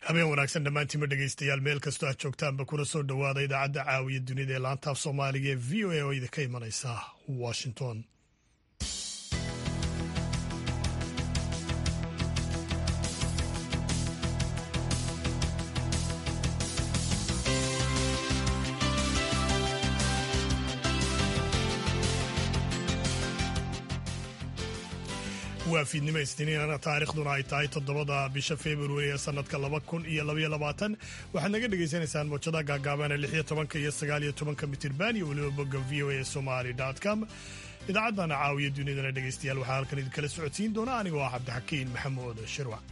habeen wanaagsan dhammaantiinma dhegaystayaal meel kastoo aad joogtaanba kuna soo dhowaada idaacadda caawiya dunida ee laantaaf soomaaliga ee v o a oo idinka imanaysa washington waa fiidnimo isniinana taariikhduna ay tahay toddobada bisha februari ee sanadka laba kun iyo labaiyo labaatan waxaad naga dhagaysanaysaan mowjada gaagaaban ee lixiyo tobanka iyo sagaaliyo tobanka mitirban iyo weliba bogga v o a somali com idaacaddana caawiya dunidana dhegaystayaal waxaa halkan idinkala socodsiin doona anigoo ah cabdixakiin maxamuud shirwac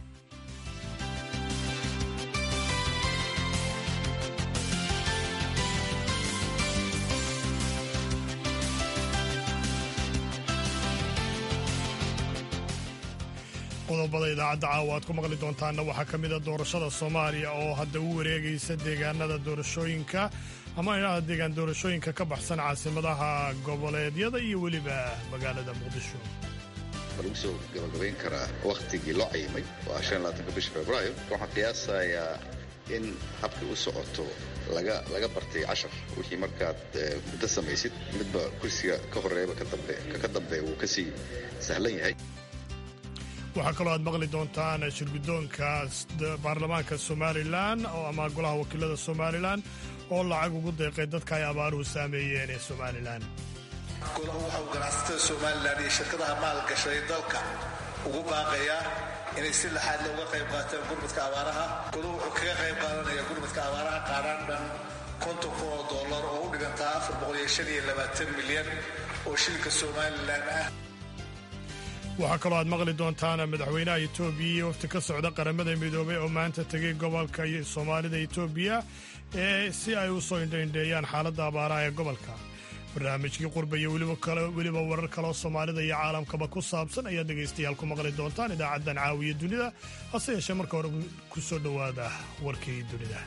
qodobada idaacadda caawa aad ku maqli doontaanna waxaa ka mida doorashada soomaaliya oo hadda u wareegaysa deegaanada doorashooyinka ama idhaahda deegaan doorashooyinka ka baxsan caasimadaha goboleedyada iyo weliba magaalada muqdisho ma lagu soo gabagabayn karaa wakhtigii loo cayimay waa shan labaatanka bisha februaayo waxaan qiyaasayaa in habkii u socoto laga laga bartay cashar wixii markaad muddo samaysid midba kursiga ka horeeyaba ka dambeeya wuu kasii sahlan yahay waxaa kaloo aad maqli doontaan shirguddoonka baarlamaanka somalilan oo ama golaha wakiilada somalilan oo lacag ugu deeqay dadka ay abaaruhu saameeyeen ee somalilan golahu waxa uu ganacsatada somalilan iyo shirkadaha maalgashaday dalka ugu baaqayaa inay si laxaad looga qayb qaataan gurmadka abaaraha golahu wuxuu kaga qayb qaadanaya gurmadka abaaraha qaadhaan dhan konton kun oo dollar oo u dhigantaa afar boqol iyo shan iyo labaatan milyan oo shilinka somalilan ah waxaa kaloo aad maqli doontaan madaxweynaha etoobiya iyo wafti ka socda qaramada midoobay oo maanta tegay gobolka soomaalida etoobiya ee si ay u soo indhaindheeyaan xaaladda abaaraha ee gobolka barnaamijkii qurba iyo weliba warar kaleoo soomaalida iyo caalamkaba ku saabsan ayaad dhegaystayaal ku maqli doontaan idaacaddan caawiya dunida hase yeeshee marka hore ku soo dhowaada warkii dunida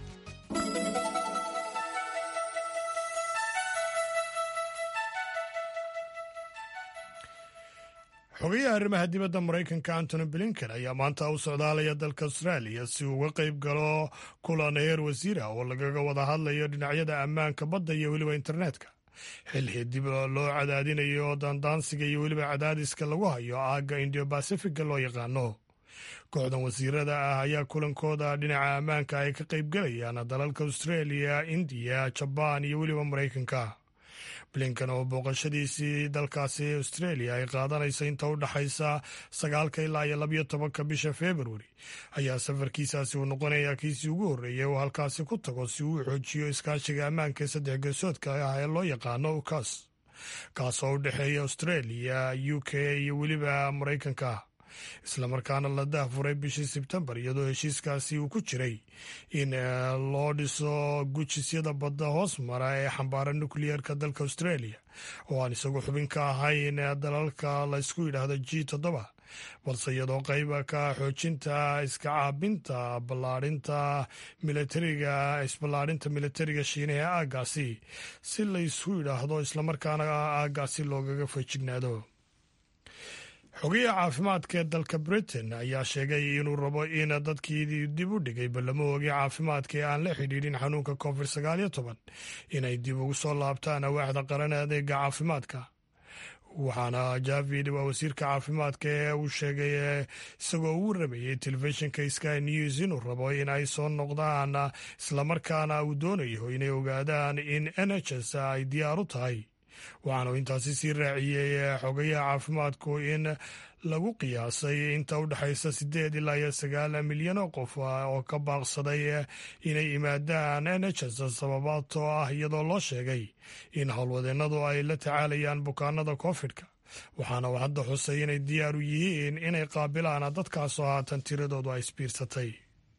xogayaha arrimaha dibadda maraykanka antony blinken ayaa maanta u socdaalaya dalka austraaliya si uu uga qayb galo kulan heer wasiira oo lagaga wada hadlayo dhinacyada ammaanka badda iyo weliba internetka xilli dib loo cadaadinayo daandaansiga iyo weliba cadaadiska lagu hayo aagga indiyo bacifiga loo yaqaano kooxdan wasiirada ah ayaa kulankooda dhinaca ammaanka ay ka qaybgalayaan dalalka australia indiya jabaan iyo weliba maraykanka blinkan oo booqashadiisii dalkaasi australia ay qaadanayso inta u dhaxaysa sagaalka ilaa iyo labayo tobanka bisha februari ayaa safarkiisaasi uu noqonayaa kiisii ugu horreeyay oo halkaasi ku tago si uu xoojiyo iskaashiga ammaanka ee saddex geesoodka ah ee loo yaqaano ukas kaasoo u dhexeeya australia u k iyo weliba maraykanka islamarkaana la dahfuray bishii sebtembar iyadoo heshiiskaasi uu ku jiray in loo dhiso gujisyada badda hoos mara ee xambaara nukliyeerka dalka australia oo aan isagu xubin ka ahayn dalalka la ysku yidhaahdo g toddoba balse iyadoo qayba ka xoojinta iska caabinta ballaarinta militariga isballaadhinta militariga shiinaha ee aaggaasi si la ysku yidhaahdo islamarkaana aaggaasi loogaga feejignaado xogayaha caafimaadka ee dalka britain ayaa sheegay inuu rabo in dadkii dib u dhigay ballamoogii caafimaadka ee aan la xidhiidhin xanuunka covid sagaaliyo toban inay dib ugu soo laabtaan awaaxda qaran adeega caafimaadka waxaana javid waa wasiirka caafimaadka ee uu sheegay isagoo uu rabayay telefishinka sky news inuu rabo in ay soo noqdaan islamarkaana uu doonayo inay ogaadaan in n h s ay diyaar u tahay waxaanu intaasi sii raaciyey xogayaha caafimaadku in lagu qiyaasay inta u dhexaysa siddeed ilaa iyo sagaal milyan oo qof oo ka baaqsaday inay yimaadaan n h s sababaatoo ah iyadoo loo sheegay in howlwadeennadu ay la tacaalayaan bukaanada koofidka waxaana uu hadda xusay inay diyaar u yihiin inay qaabilaan dadkaasoo haatan tiradoodu ay isbiirsatay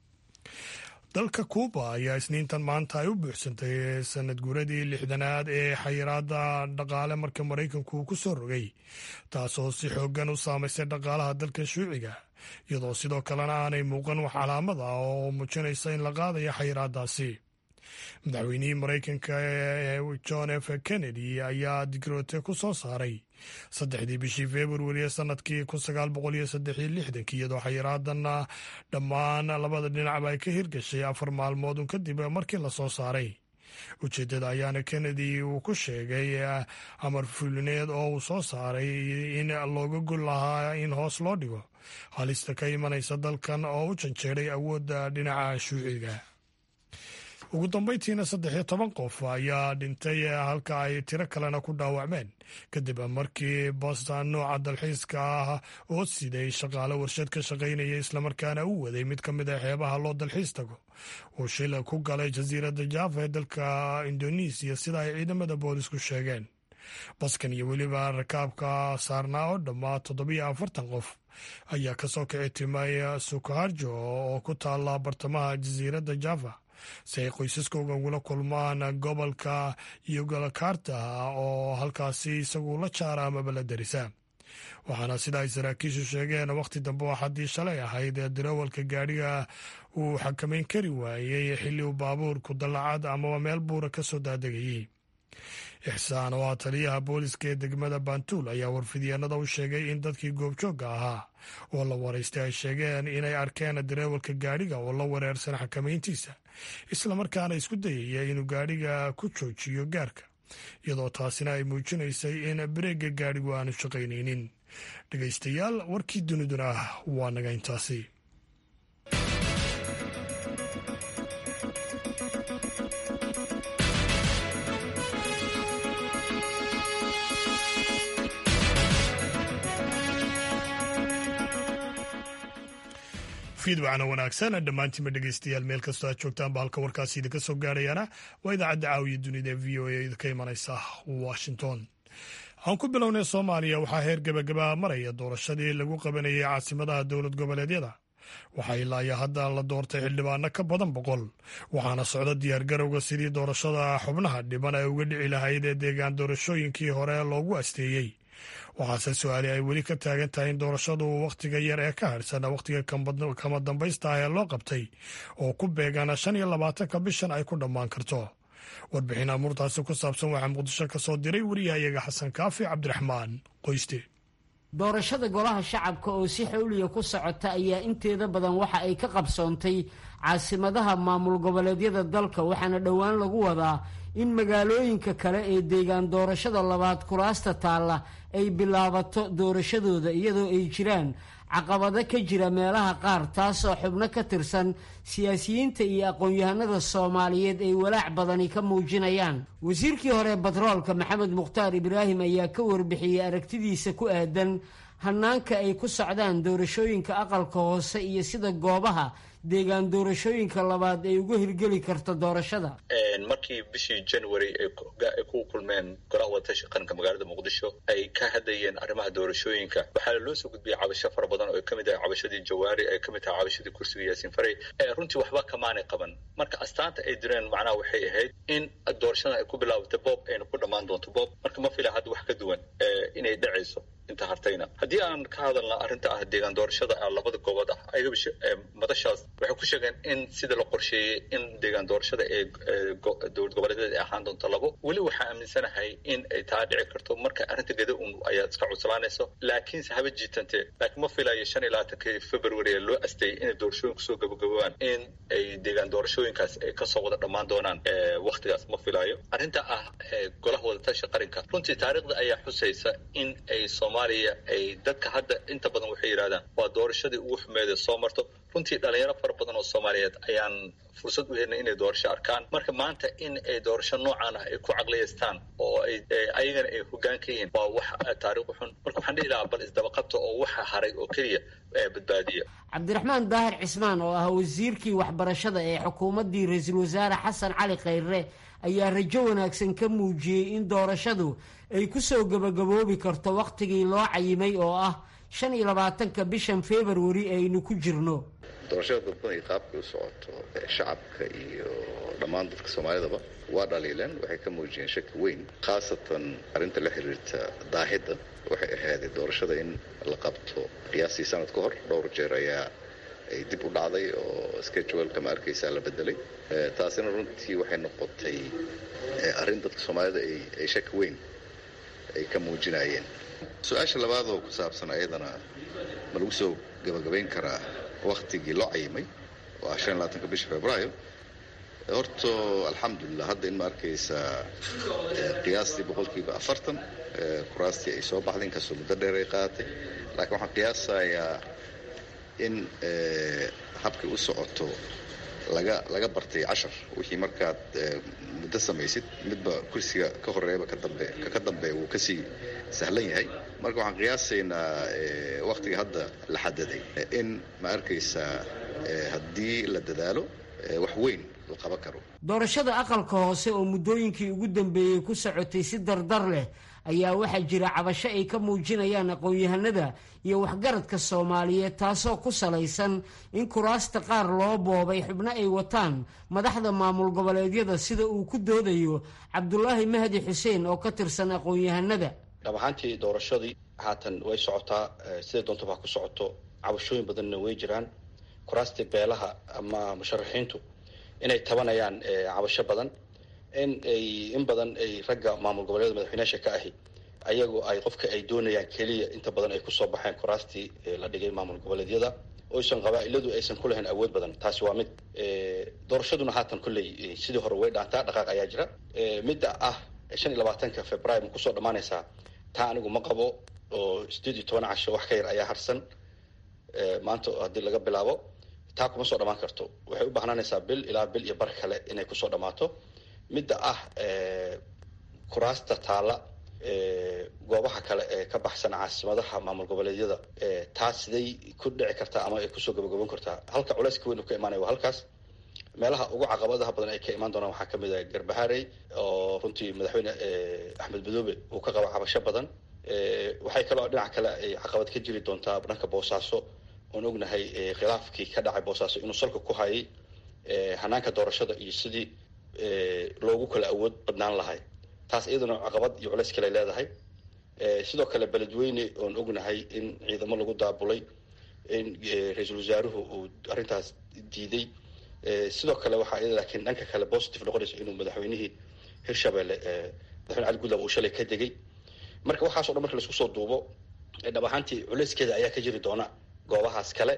dalka kuuba ayaa isniintan maanta ay u buuxsantay sanad guuradii lixdanaad ee xayiraada dhaqaale marka maraykanku uu ku soo rogay taasoo si xoogan u saamaysay dhaqaalaha dalka shuuciga iyadoo sidoo kalena aanay muuqan wax calaamad ah oo muujinaysa in la qaadayo xayiraadaasi madaxweynihii maraykanka john f kennedy ayaa digroote ku soo saaray saddexdii bishii februari ee sanadkii kun sagaal boqol iyo saddex iyo lixdankii iyadoo xayiraadanna dhammaan labada dhinacba ay ka hirgashay afar maalmood un kadib markii la soo saaray ujeeddada ayaana kennedy uu ku sheegay amar fulineed oo uu soo saaray in looga gol lahaa in hoos loo dhigo halista ka imanaysa dalkan oo u janjeeray awoodda dhinaca shuuciga ugu dambeyntiina saddex iyo toban qof ayaa dhintay halka ay tiro kalena ku dhaawacmeen kadib markii boston nooca dalxiiska ah oo siday shaqaale warshad ka shaqaynaya islamarkaana u waday mid ka mid a xeebaha loo dalxiis tago uu shil ku galay jasiiradda jaafa ee dalka indonesiya sida ay ciidamada boolisku sheegeen baskan iyo weliba rakaabka saarnaa oo dhammaa toddobiyo afartan qof ayaa kasoo kici timay sukaharjo oo ku taala bartamaha jasiiradda java si ay qoysaskooga ugula kulmaan gobolka yogalakarta oo halkaasi isagu la jaara amaba la darisa waxaana sida ay saraakiishu sheegeen wakhti dambe oo xaddii shalay ahayd ee darawalka gaadhiga uu xakamayn kari waayey xilli uu baabuurku dallacad amaba meel buura ka soo daadegayey ixsaan oo ah taliyaha booliska ee degmada bantuul ayaa warfidyaenada u sheegay in dadkii goobjoogga ahaa oo la waraystay ay sheegeen inay arkeen dareewalka gaadhiga oo la wareersan xakamayntiisa islamarkaana isku dayaya inuu gaadhiga ku joojiyo gaarka iyadoo taasina ay muujinaysay in bareegga gaadhigu aanu shaqaynaynin dhegaystayaal warkii duniduna waa naga intaasi fiidwacna wanaagsan dhammaantiinba dhegeystayaal meel kastoo aad joogtaanba halka warkaasi idinka soo gaarhayaana waa idaacadda caawiya dunida ee v o a idinka imanaysa washington aan ku bilownay soomaaliya waxaa heer gebagaba maraya doorashadii lagu qabanayay caasimadaha dowlad goboleedyada waxaa ilaa iyo hadda la doortay xildhibaano ka badan boqol waxaana socda diyaargarowga sidii doorashada xubnaha dhiban ay uga dhici lahayd ee deegaan doorashooyinkii hore loogu asteeyey waxaase su-aali ay weli ka taagan tahay in doorashadu wakhtiga yar ee ka harhsan wakhtiga kama dambaysta ah ee loo qabtay oo ku beegan shan iyo labaatanka bishan ay ku dhammaan karto warbixin amuurtaasi ku saabsan waxaa muqdisho ka soo diray wariyahayaga xasan kaafi cabdiraxmaan qoyste doorashada golaha shacabka oo si xawliya ku socota ayaa inteeda badan waxa ay ka qabsoontay caasimadaha maamul goboleedyada dalka waxaana dhowaan lagu wadaa in magaalooyinka kale ee deegaan doorashada labaad kuraasta taalla ay bilaabato doorashadooda iyadoo ay jiraan caqabado ka jira meelaha qaar taasoo xubno ka tirsan siyaasiyiinta iyo aqoon-yahanada soomaaliyeed ay walaac badani ka muujinayaan wasiirkii hore batroolka maxamed mukhtaar ibraahim ayaa ka warbixiyey aragtidiisa ku aadan hanaanka ay ku socdaan doorashooyinka aqalka hoose iyo sida goobaha deegaan doorashooyinka labaad ay uga hirgeli karto doorashada markii bishii january ay ku kulmeen golaha wadatasha qaranka magaalada muqdisho ay ka hadlayeen arrimaha doorashooyinka waxaa loo soo gudbiyey cabasho fara badan oo ay kamid tahay cabashadii jawaari ay kamid tahay cabashadii kursiga yaasiin faray runtii waxba kamaanay qaban marka astaanta ay direen macnaha waxay ahayd in doorashadan ay ku bilaabatay boob ayna ku dhammaan doonto boob marka ma fila hadda wax ka duwan inay dhacayso inta hartayna haddii aan ka hadalna arrinta ah deegaan doorashada labada goobood ah madashaas waxay ku sheegeen in sida la qorsheeyey in deegaan doorashada ee dowlad goboleedyada ay ahaan doonto labo weli waxaa aaminsanahay in ay taa dhici karto marka arrinta geda un ayaad iska cuslaanayso laakiinse haba jiitante laakiin ma filayo shan iyo labaatankii february ee loo asteeyey inay doorashooyinku soo gabagabaan in ay deegaan doorashooyinkaas ay kasoo wada dhammaan doonaan waktigaas ma filayo arrinta ah golaha wadatasha qaranka runtii taariikhda ayaa xusaysa in ay soomaaliya ay dadka hadda inta badan waxay yidhahdaan waa doorashadii ugu xumeeda soo marto runtii dhalinyaro fara badan oo soomaaliyeed ayaan fursad u helnay inay doorasho arkaan marka maanta in ay doorasho noocan ah ay ku caqliyaystaan oo ay ayagana ay hoggaan ka yihiin waa wax taariikh xun marka waxaan dhihi lahaa bal isdabaqabta oo waxa haray oo keliya badbaadiya cabdiraxmaan daahir cismaan oo ah wasiirkii waxbarashada ee xukuumaddii ra-iisul wasaare xasan cali khayre ayaa rajo wanaagsan ka muujiyey in doorashadu ay ku soo gabagaboobi karto wakhtigii loo cayimay oo ah shan iyo labaatanka bishan februari aynu ku jirno doorashada dadban iyo qaabkay u socoto shacabka iyo dhammaan dadka soomaalidaba waa dhaliileen waxay ka muujiyeen shaki weyn khaasatan arrinta la xiriirta daahidda waxay ahaaday doorashada in la qabto qiyaastii sanad ka hor dhowr jeer ayaa ay dib u dhacday oo scheduleka ma arkaysaa la bedelay taasina runtii waxay noqotay arrin dadka soomaalida ay shaki weyn ay ka muujinayeen su-aasha labaad oo ku saabsan ayadana ma lagu soo gabagabayn karaa waktigii loo cayimay oo ah shan iyo labaatanka bisha februaayo horto alxamdulilah hadda in ma arkaysaa qiyaastii boqolkiiba afartan kuraastii ay soo baxday inkastoo muddo dheer ay qaadatay laakiin waxaan qiyaasayaa in habkay u socoto laga laga bartay cashar wixii markaad muddo samaysid midba kursiga ka horeeyaba kadambe ka dambe wuu kasii sahlan yahay marka waxaan qiyaasaynaa waktiga hadda la xadaday in ma arkaysaa haddii la dadaalo wax weyn la qaban karo doorashada aqalka hoose oo muddooyinkii ugu dambeeyey ku socotay si dardar leh ayaa waxaa jira cabasho ay ka muujinayaan aqoon-yahanada iyo waxgaradka soomaaliyeed taasoo ku salaysan in kuraasta qaar loo boobay xubno ay wataan madaxda maamul goboleedyada sida uu ku doodayo cabdulaahi mahdi xuseen oo ka tirsan aqoon-yahanada dhab ahaantii doorashadii haatan way socotaa siday doontaba ha ku socoto cabashooyin badanna way jiraan kuraastii beelaha ama musharaxiintu inay tabanayaan cabasho badan in ay in badan ay ragga maamul goboleeda madaxweyneyaasha ka ahi ayagu ay qofka ay doonayaan keliya inta badan ay kusoo baxeen kuraastii la dhigay maamul goboleedyada oysan qabaa-iladu aysan ku lahayn awood badan taasi waa mid doorashaduna haatan kolley sidii hore way dhaantaa dhaqaaq ayaa jira midda ah shan iyo labaatanka februaar ma kusoo dhammaanaysaa taa anigu ma qabo oo sideed iyo toban casho wax ka yar ayaa harsan maanta haddii laga bilaabo taa kuma soo dhammaan karto waxay u bahnaanaysaa bil ilaa bil iyo bar kale inay kusoo dhammaato midda ah kuraasta taalla goobaha kale ee ka baxsan caasimadaha maamul goboleedyada taas siday ku dhici kartaa ama ay kusoo gabagaban kartaa halka culeyska weyn uu ka imaanaya waa halkaas meelaha ugu caqabadaha badan ay ka imaan doonaan waxaa kamid ah garbaharey oo runtii madaxweyne axmed madoobe uu ka qabo cabasho badan waxay kaloo dhinaca kale ay caqabad ka jiri doontaa dhanka boosaaso oon ognahay khilaafkii ka dhacay boosaaso inuu salka ku hayay hanaanka doorashada iyo sidii loogu kala awood badnaan lahay taas iyaduna caqabad iyo culeys kale leedahay sidoo kale beledweyne oon ognahay in ciidamo lagu daabulay in ra-iisul wasaaruhu uu arrintaas diiday sidoo kale waxaa iyada laakiin dhanka kale positive noqonayso inuu madaxweynihii hirshabelle madaxweyne cali gudlab uu shalay ka degay marka waxaaso dhan marka laisku soo duubo dhab ahaantii culeyskeeda ayaa ka jiri doona goobahaas kale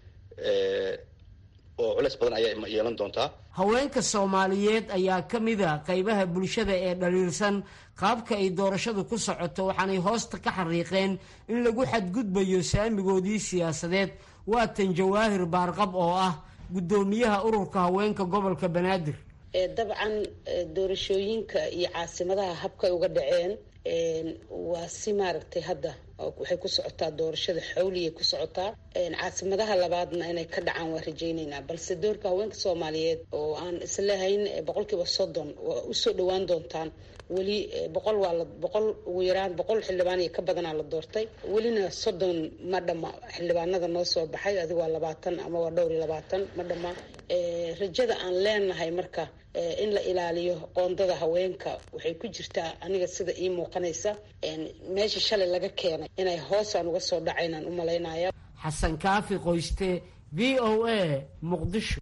oo culeys badan ayaa yeelan doontaa haweenka soomaaliyeed ayaa ka mid a qaybaha bulshada ee dhaliilsan qaabka ay doorashadu ku socoto waxaanay hoosta ka xariiqeen in lagu xadgudbayo saamigoodii siyaasadeed waatan jawaahir baarqab oo ah guddoomiyaha ururka haweenka gobolka banaadir dabcan doorashooyinka iyo caasimadaha habkay uga dhaceen waa si maaragtay hadda waxay ku socotaa doorashada xawliyay ku socotaa caasimadaha labaadna inay ka dhacaan waa rajayneynaa balse doorka haweenka soomaaliyeed oo aan islahayn boqolkiiba soddon waa usoo dhawaan doontaan weli boqol waa la boqol ugu yaraan boqol xildhibaan iyo ka badanaa la doortay welina soddon ma dhama xildhibaanada noo soo baxay adiga waa labaatan ama waa dhowr iyo labaatan ma dhama rajada aan leenahay marka in la ilaaliyo qoondada haweenka waxay ku jirtaa aniga sida ii muuqanaysa meesha shalay laga keenay inay hoosaan uga soo dhacaynaan u malaynaya xasan kaafi qoyste v o a muqdisho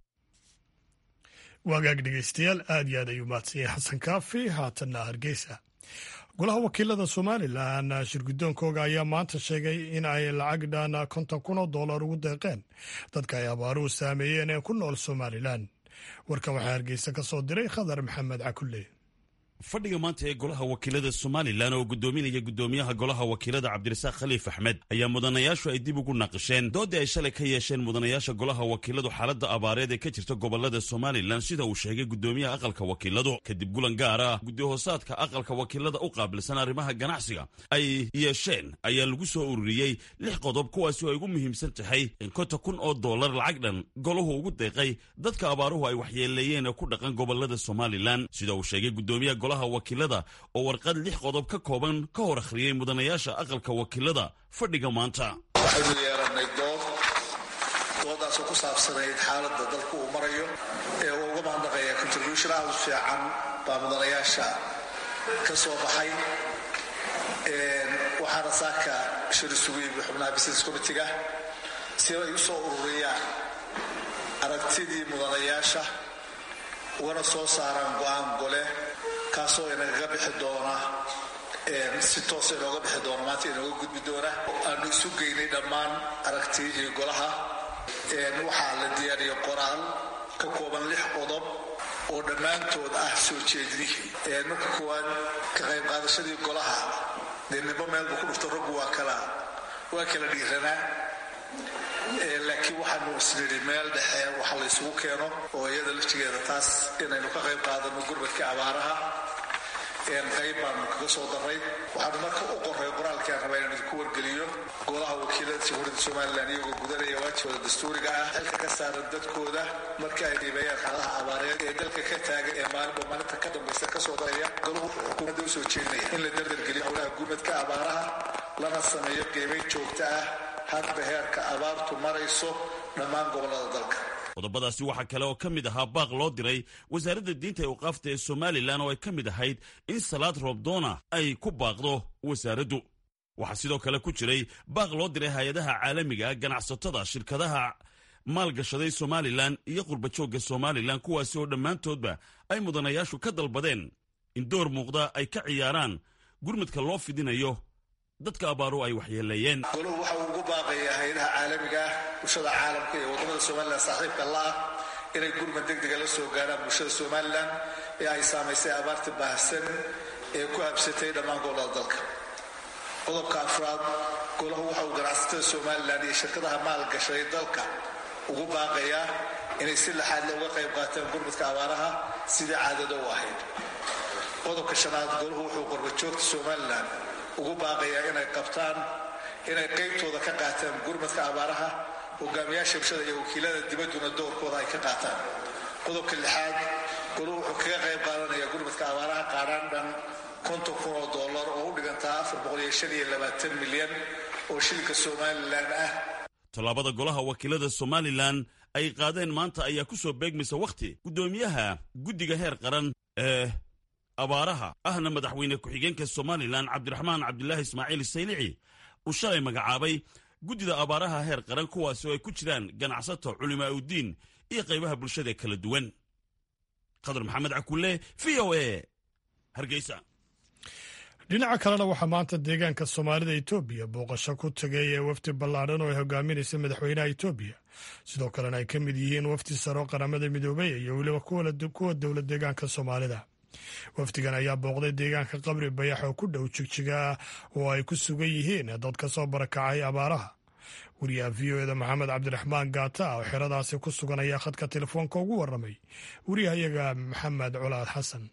waagaag dhegeystayaal aad iyo aad ayuu mahadsan yahay xasan kaafi haatanna hargeysa golaha wakiilada somalilan shirgudoonkooga ayaa maanta sheegay in ay lacag dhan konton kun oo dollar ugu deeqeen dadka ay abaaruhu saameeyeen ee ku nool somalilan warkan waxaa hargeysa ka soo diray khadar maxamed cakulle fadhiga maanta ee golaha wakiilada somalilan oo gudoominaya gudoomiyaha golaha wakiilada cabdirasaaq khaliif axmed ayaa mudanayaashu ay dib ugu naqasheen doodii ay shalay ka yeesheen mudanayaasha golaha wakiiladu xaaladda abaareed ee ka jirta gobolada somalilan sida uu sheegay gudoomiyaha aqalka wakiiladu kadib gulan gaar ah gudihoosaadka aqalka wakiilada u qaabilsan arrimaha ganacsiga ay yeesheen ayaa lagu soo ururiyey lix qodob kuwaasi oo ay ugu muhiimsan tahay in konta kun oo dollar lacag dhan golahu ugu deeqay dadka abaaruhu ay waxyeeleeyeen ee ku dhaqan gobolada somalilan sida uu sheegay gudoomiyaha golaha wakiilada oo warqad lix qodob ka kooban ka hor akhriyey mudanayaasha aqalka wakiilada fadhiga maanta waxaynu yeelanay dood doodaasoo ku saabsanayd xaaladda dalku uu marayo ee uu uga mahadnaqaya contribution aad u fiican baa mudanayaasha ka soo baxay waxaana saaka shir isugu yimi xubnaha business committiga si ay u soo ururiyaan aragtidii mudanayaasha ugana soo saaraan go-aan gole kaasoo inagaga bixi doona si toosa inooga bixi doona maanta inooga gudbi doona aanu isu geynay dhammaan aragtiyihii golaha waxaa la diyaariyay qoraal ka kooban lix qodob oo dhammaantood ah soo jeedinihii marka koowaad ka qayb qaadashadii golaha dee nimbo meelba ku dhufto raggu waa kala waa kala dhiiranaa laakiin waxaanu isnidhi meel dhexe waxa la ysugu keeno oo iyada laftigeeda taas inaynu ka qayb qaadano gurmadkii abaaraha qayb baanu kaga soo daray waxaanu marka u qoray qoraalkii aan rabaa inaan idinku wargeliyo golaha wakiilada jamhuuriyadda somalilan iyagoo gudanaya waajibooda dastuuriga ah xilka ka saaran dadkooda marka ay dhiibeeyaan xaaladaha abaareed ee dalka ka taagan ee maalinba maalinta ka dambaysa kasoo daraya golahu wuxuu xukuumadda usoo jeedinaya in la dardargeliyo howlaha gurmadka abaaraha lana sameeyo qiimayn joogta ah hadba heerka abaartu marayso dhammaan gobollada dalka qodobadaasi waxaa kale oo ka mid ahaa baaq loo diray wasaaradda diinta ee waqaafta ee somalilan oo ay ka mid ahayd in salaad roobdoona ay ku baaqdo wasaaraddu waxaa sidoo kale ku jiray baaq loo diray hay-adaha caalamiga ganacsatada shirkadaha maalgashaday somalilan iyo qurbajoogga somalilan kuwaasi oo dhammaantoodba ay mudanayaashu ka dalbadeen in door muuqda ay ka ciyaaraan gurmadka loo fidinayo dadka abaaru ay waxyeeleeyeen goluhu waxa uu ugu baaqayaa hay-adaha caalamiga ah bulshada caalamka iyo waddamada somalilan saaxiibka la-ah inay gurmad degdega la soo gaarhaan bulshada somalilan ee ay saamaysay abaarta baahsan ee ku habsatay dhammaan gobollada dalka qodobka afraad golahu waxa uu ganacsatada somalilan iyo shirkadaha maalgashaday dalka ugu baaqayaa inay si laxaadle uga qayb qaataan gurmadka abaaraha sidii caadada u ahayd qodobka shanaad golahu wuxuu qorbajoogta somalilan ugu baaqayaa inay qabtaan inay qaybtooda ka qaataan gurmadka abaaraha hogaamiyaasha bulshada iyo wakiilada dibadduna doorkooda ay ka qaataan qodobka lixaad goluhu wuxuu kaga qayb qaadanaya gurmadka abaaraha qaadhaan dhan konton kun oo dollar oo u dhigantaa afar boqol iyo shan iyo labaatan milyan oo shilinka somalilan ah tallaabada golaha wakiilada somalilan ay qaadeen maanta ayaa ku soo beegmaysa wakhti guddoomiyaha guddiga heer qaran ee abaaraha ahna madaxweyne ku-xigeenka somalilan cabdiraxmaan cabdilaahi ismaaciil saylici uu shalay magacaabay guddida abaaraha heer qaran kuwaasi oo ay ku jiraan ganacsato culimaa uddiin iyo qaybaha bulshada kala duwan khadar maxamed cakulle v o a hargeysa dhinaca kalena waxaa maanta deegaanka soomaalida etoobiya booqasho ku tegay ee wafdi ballaadhan oo ay hogaaminaysa madaxweynaha etoobiya sidoo kalena ay ka mid yihiin wafdi saro qaramada midoobey iyo weliba kuwa dowlad deegaanka soomaalida wafdigan ayaa booqday deegaanka qabri bayax oo ku dhow jigjiga oo ay ku sugan yihiin dad ka soo barakacay abaaraha wariyaha v o eda maxamed cabdiraxmaan gaata oo xeradaasi ku sugan ayaa khadka telefoonka ugu waramay wariyahayaga maxamed colaad xasan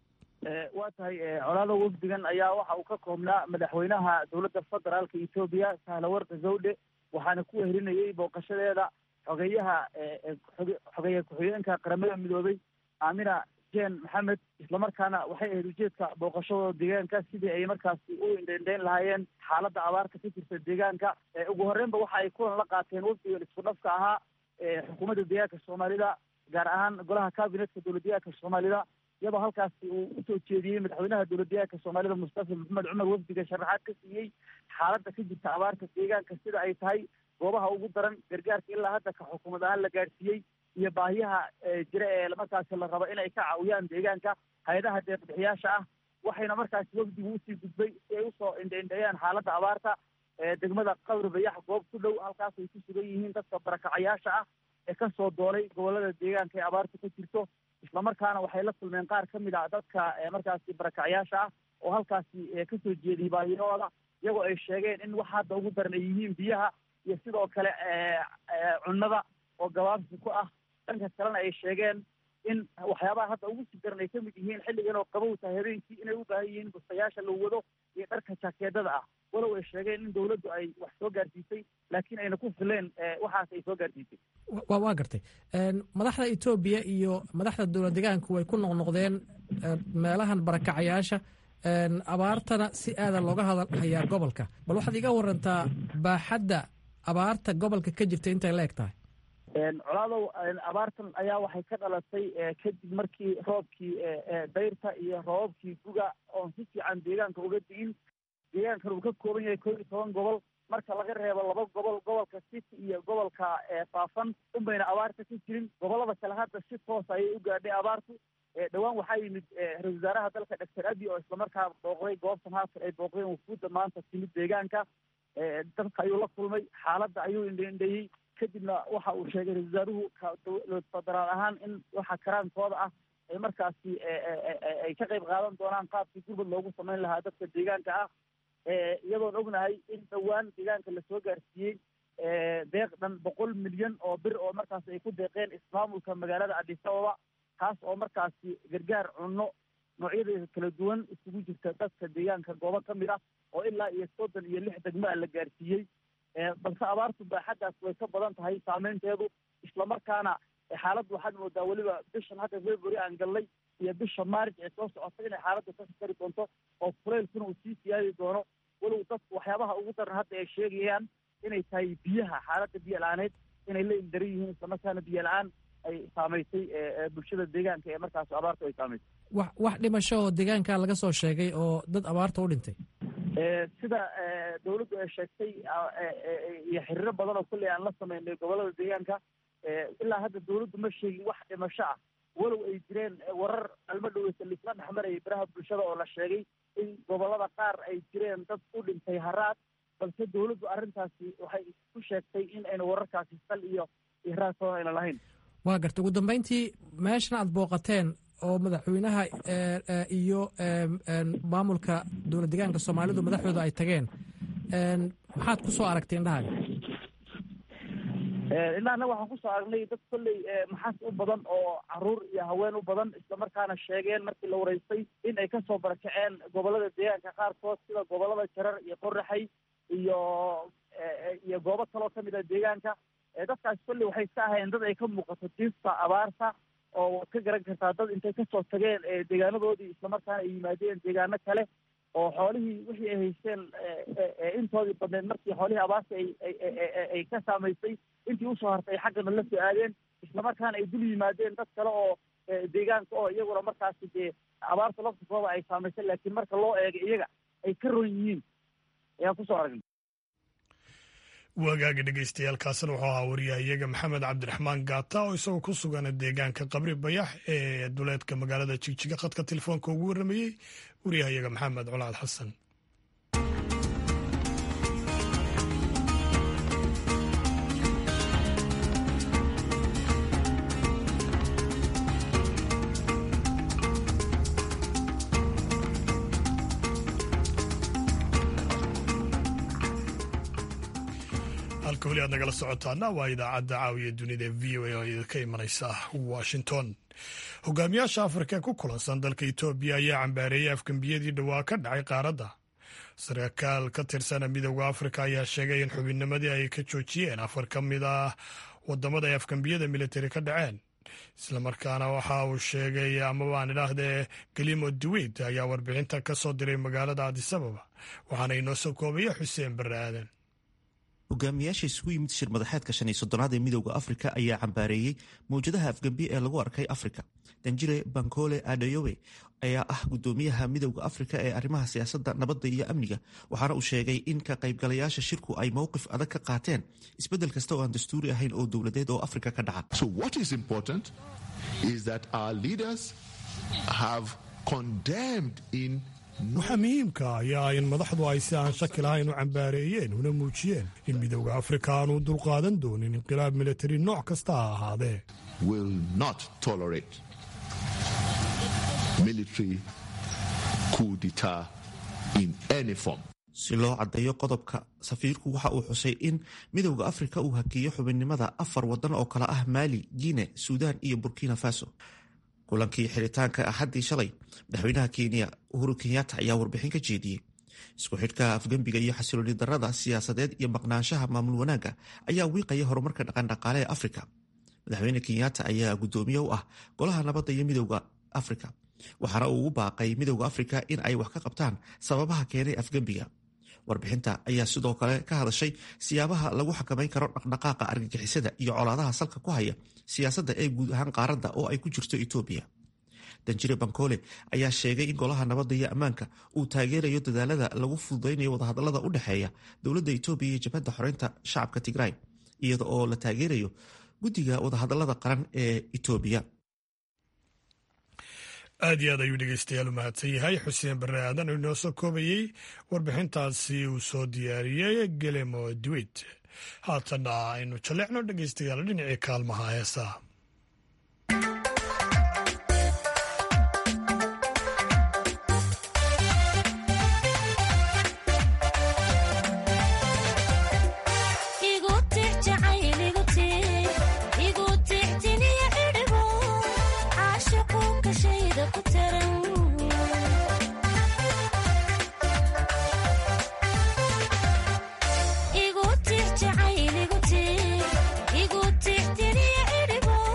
waa tahay colaada wafdigan ayaa waxa uu ka koobnaa madaxweynaha dowladda federaalka etoobiya sahlawarka zawdhe waxaana ku weherinayay booqashadeeda xogeyaha xogeeye ku-xigeenka qaramada midoobay aamina jen maxamed islamarkaana waxay ahayd ujeedka booqashadooda deegaanka sidii ay markaasi u indheindheyn lahaayeen xaaladda abaarta ka jirta deegaanka ugu horreynba waxa ay kulan la qaateen wafdigan isku dhafka ahaa xukuumadda deegaanka soomaalida gaar ahaan golaha cabinetka dowlad deegaanka soomaalida iyadoo halkaasi uu usoo jeediyey madaxweynaha dowlad deegaanka soomaalida mustafa maxamed cumar wafdiga sharaxaad ka siiyey xaaladda ka jirta abaarta deegaanka sida ay tahay goobaha ugu daran gargaarka ilaa hadda ka xukuumad ahaan la gaadhsiiyey iyo baahiyaha jira ee markaasi la rabo inay ka caawiyaan deegaanka hay-adaha deeqbixiyaasha ah waxayna markaasi wafdigu usii gudbay si ay usoo indhaindheeyaan xaaladda abaarta degmada qabri bayax goob ku dhow halkaas ay ku sugan yihiin dadka barakacayaasha ah ee kasoo doolay gobolada deegaanka ee abaarta ka jirto islamarkaana waxay la kulmeen qaar ka mid ah dadka markaasi barakacyaasha ah oo halkaasi kasoo jeediyay baahiyahooda iyagoo ay sheegeen in wax hadda ugu daran ay yihiin biyaha iyo sidoo kale cunnada oo gabaabsi ku ah dhanka kalena ay sheegeen in waxyaabaha hadda ugu sii daran ay kamid yihiin xilligan oo qabow tahay habeenkii inay u baahan yihiin bustayaasha la wado iyo dharka jaakeedada ah walow ay sheegeen in dawladdu ay wax soo gaarsiisay laakiin ayna ku fileen waxaas ay soo gaarsiisay wa waa gartay madaxda etoobiya iyo madaxda dowlad deegaanku way ku noqnoqdeen meelahan barakacayaasha abaartana si aadan looga hadalhayaa gobolka bal waxaad iga warantaa baaxadda abaarta gobolka ka jirta intay la eg tahay colaadow abaartan ayaa waxay ka dhalatay kadib markii roobkii dayrta iyo roobabkii guga oon si fiican deegaanka uga di'in deegaankan uu ka kooban yahay koo iyo toban gobol marka laga reebo laba gobol gobolka city iyo gobolka faafan unbayna abaarta ka jirin gobolada kale hadda si toos ayay u gaadhay abaartu dhowaan waxaa yimid ra-isul wasaaraha dalka doctor abi oo islamarkaa booqday goobtan haatan ay booqdeen wufuudda maanta timid deegaanka dadka ayuu la kulmay xaaladda ayuu indhaindheeyey kadibna waxa uu sheegay ra-isul wasaaruhu dowlad federaal ahaan in waxa karaankooda ah ay markaasi ay ka qayb qaadan doonaan qaabkii gurmud loogu samayn lahaa dadka deegaanka ah iyadoon ognahay in dhowaan deegaanka lasoo gaarsiiyey deeq dhan boqol milyan oo bir oo markaasi ay ku deeqeen ismaamulka magaalada adis ababa taas oo markaasi gargaar cunno noocyadeeda kala duwan isugu jirta dadka deegaanka goobo ka mid ah oo ilaa iyo soddon iyo lix degmaa la gaarsiiyey balse abaartu baaxaddaas way ka badan tahay saameynteedu islamarkaana xaaladdu waxaad moodaa weliba bishan hadda february aan gallay iyo bisha maarij ee soo socota inay xaaladdu ka sakari doonto oo kuleylkuna uu sii siyaadi doono walow dadku waxyaabaha ugu daran hadda ay sheegayaan inay tahay biyaha xaaladda biyo la-aaneed inay la ildaran yihiin islamarkaana biyo la-aan ay saamaysay bulshada deegaanka ee markaas abaartu ay saamaysay wax wax dhimasho oo deegaanka laga soo sheegay oo dad abaarta u dhintay sida dawladdu ay sheegtay iyo xiriiro badan oo kolley aan la sameynay gobolada deegaanka ilaa hadda dawladdu ma sheegin wax dhimasho ah walow ay jireen warar alma dhoweysa laisla dhexmarayay baraha bulshada oo la sheegay in gobolada qaar ay jireen dad u dhintay haraad balse dawladdu arrintaasi waxay ku sheegtay in ayna wararkaasi sal iyo iyo raadkooda ayna lahayn waa garta ugu dambeyntii meeshan aad booqateen oo madaxweynaha iyo maamulka dowlad deegaanka soomaalidu madaxdooda ay tageen maxaad ku soo aragtay indhahaaga indhahana waxaan kusoo aragnay dad kolley maxas u badan oo caruur iyo haween u badan islamarkaana sheegeen markii la wareystay in ay kasoo barakaceen gobolada deegaanka qaarkood sida gobolada jarar iyo qoraxay iyo iyo goobo kaloo kamid a deegaanka dadkaas kolley waxay iska ahayeen dad ay ka muuqato diifta abaarta oo waad ka garan kartaa dad intay kasoo tageen deegaanadoodii islamarkaana ay yimaadeen deegaano kale oo xoolihii wixii ay haysteen intoodii badneed markii xoolihii abaarta ay ay ka saamaysay intii usoo hartay ay xaggana la soo aadeen islamarkaana ay dul yimaadeen dad kale oo deegaanka oo iyaguna markaasi dee abaarta laftikooda ay saamaysay laakiin marka loo eego iyaga ay ka ron yihiin ayaan kusoo aragnay wagaagi dhegeystayaaalkaasna wuxuu ahaa wariyahayaga maxamed cabdiraxmaan gaata oo isagoo ku sugan deegaanka qabri bayax ee duleedka magaalada jigjiga khadka telefoonka ugu warramayey wariyahayaga maxamed colaad xasan halka weli aad nagala socotaana waa idaacadda caawiya dunida v o a oo idinka imanaysa washington hogaamiyaasha afrika ee ku kulansan dalka etoobiya ayaa cambaareeyey afgembiyadii dhowaa ka dhacay qaaradda sarkaal ka tirsana midooda afrika ayaa sheegay in xubinnimadii ay ka joojiyeen afar ka mid ah wadamada ay afgembiyada militari ka dhaceen islamarkaana waxa uu sheegay amaba aan idhaahdee galimo duweyd ayaa warbixinta ka soo diray magaalada adisababa waxaana inoo soo koobaya xuseen barre aadan hogaamiyaasha isugu yimid shir madaxeedka shan iyo soddonaad ee midowda afrika ayaa cambaareeyey mawjadaha afgembi ee lagu arkay afrika danjire bankole adeyowe ayaa ah gudoomiyaha midowda afrika ee arrimaha siyaasadda nabadda iyo amniga waxaana uu sheegay in ka qaybgalayaasha shirku ay mowqif adag ka qaateen isbeddel kasta oo aan dastuuri ahayn oo dowladeed oo afrika ka dhaca waxaa muhiimka ayaa in madaxdu ay si aan shaki lahayn u cambaareeyeen una muujiyeen in midowda afrika aanu dulqaadan doonin inqilaab militari nooc kasta ha ahaadee si loo caddeeyo qodobka safiirku waxa uu xusay in midowda afrika uu hakiyo xubinnimada afar waddan oo kale ah maali guine suudaan iyo burkina faso kulankii xiritaanka axaddii shalay madaxweynaha kenya uhuru kenyatta ayaa warbixin ka jeediyey isku xidhka afgembiga iyo xasilooni darada siyaasadeed iyo maqnaanshaha maamul wanaagga ayaa wiiqaya horumarka dhaqandhaqaale ee afrika madaxweyne kenyatta ayaa guddoomiye u ah golaha nabadda iyo midowda afrika waxaana uu ugu baaqay midowda afrika in ay wax ka qabtaan sababaha keenay afgembiga warbixinta ayaa sidoo kale ka hadashay siyaabaha lagu xakamayn karo dhaqdhaqaaqa argagixisada iyo colaadaha salka ku haya siyaasadda ee guud ahaan qaaradda oo ay ku jirto etoobiya danjire bankole ayaa sheegay in golaha nabadda iyo ammaanka uu taageerayo dadaalada lagu fududaynayo wadahadalada u dhexeeya dowladda etoobiya iyo jabhadda xoreynta shacabka tigray iyada oo la taageerayo guddiga wadahadalada qaran ee etoobiya aad iyo aad ayuu dhegeystayaal u mahadsan yahay xuseen barre aadan oo inoo soo koobayey warbixintaasi uu soo diyaariyey gelemo duwit haatanna aynu jalleecno dhegeystayaal dhinacii kaalmaha heesaa igu tix jacayl igu tix igu tix tiriya idhibo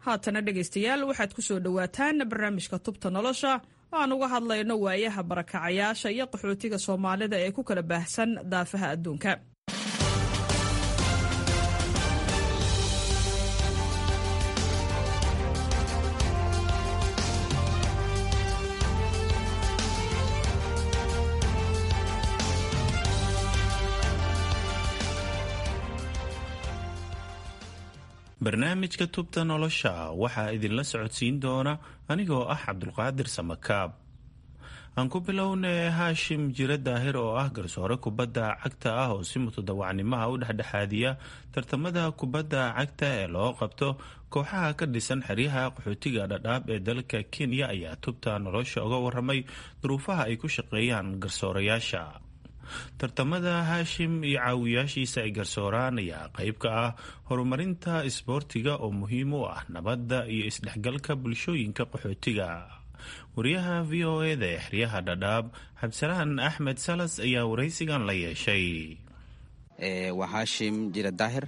haatana dhegaystayaal waxaad ku soo dhowaataan barnaamijka tubta nolosha oo aan uga hadlayno waayaha barakacayaasha iyo qaxootiga soomaalida ee ku kala baahsan daafaha adduunka barnaamijka tubta nolosha waxaa idinla socodsiin doona anigoo ah cabdulqaadir samakaab aan ku bilownay haashim jire daahir oo ah garsoore kubadda cagta ah oo si mutadawacnimaha u dhexdhexaadiya tartamada kubadda cagta ee loo qabto kooxaha ka dhisan xeryaha qaxootiga dhadhaab ee dalka kenya ayaa tubta nolosha uga waramay duruufaha ay ku shaqeeyaan garsoorayaasha tartamada haashim iyo caawiyaashiisa ay garsooraan ayaa qayb ka ah horumarinta isboortiga oo muhiim u ah nabadda iyo isdhexgalka bulshooyinka qaxootiga wariyaha v o eda ee xeryaha dhadhaab xabsalaan axmed salas ayaa waraysigan la yeeshay waa haashim jire daahir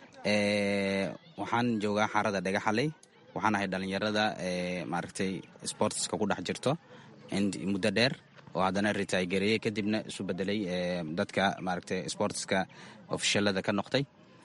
waxaan joogaa xaarada dhagaxaley waxaan ahay dhallinyarada maaragtay sportska ku dhex jirto muddo dheer oo haddana ritaygareeyey kadibna isu bedelay dadka maaragtay sportska ofishalada ka noqday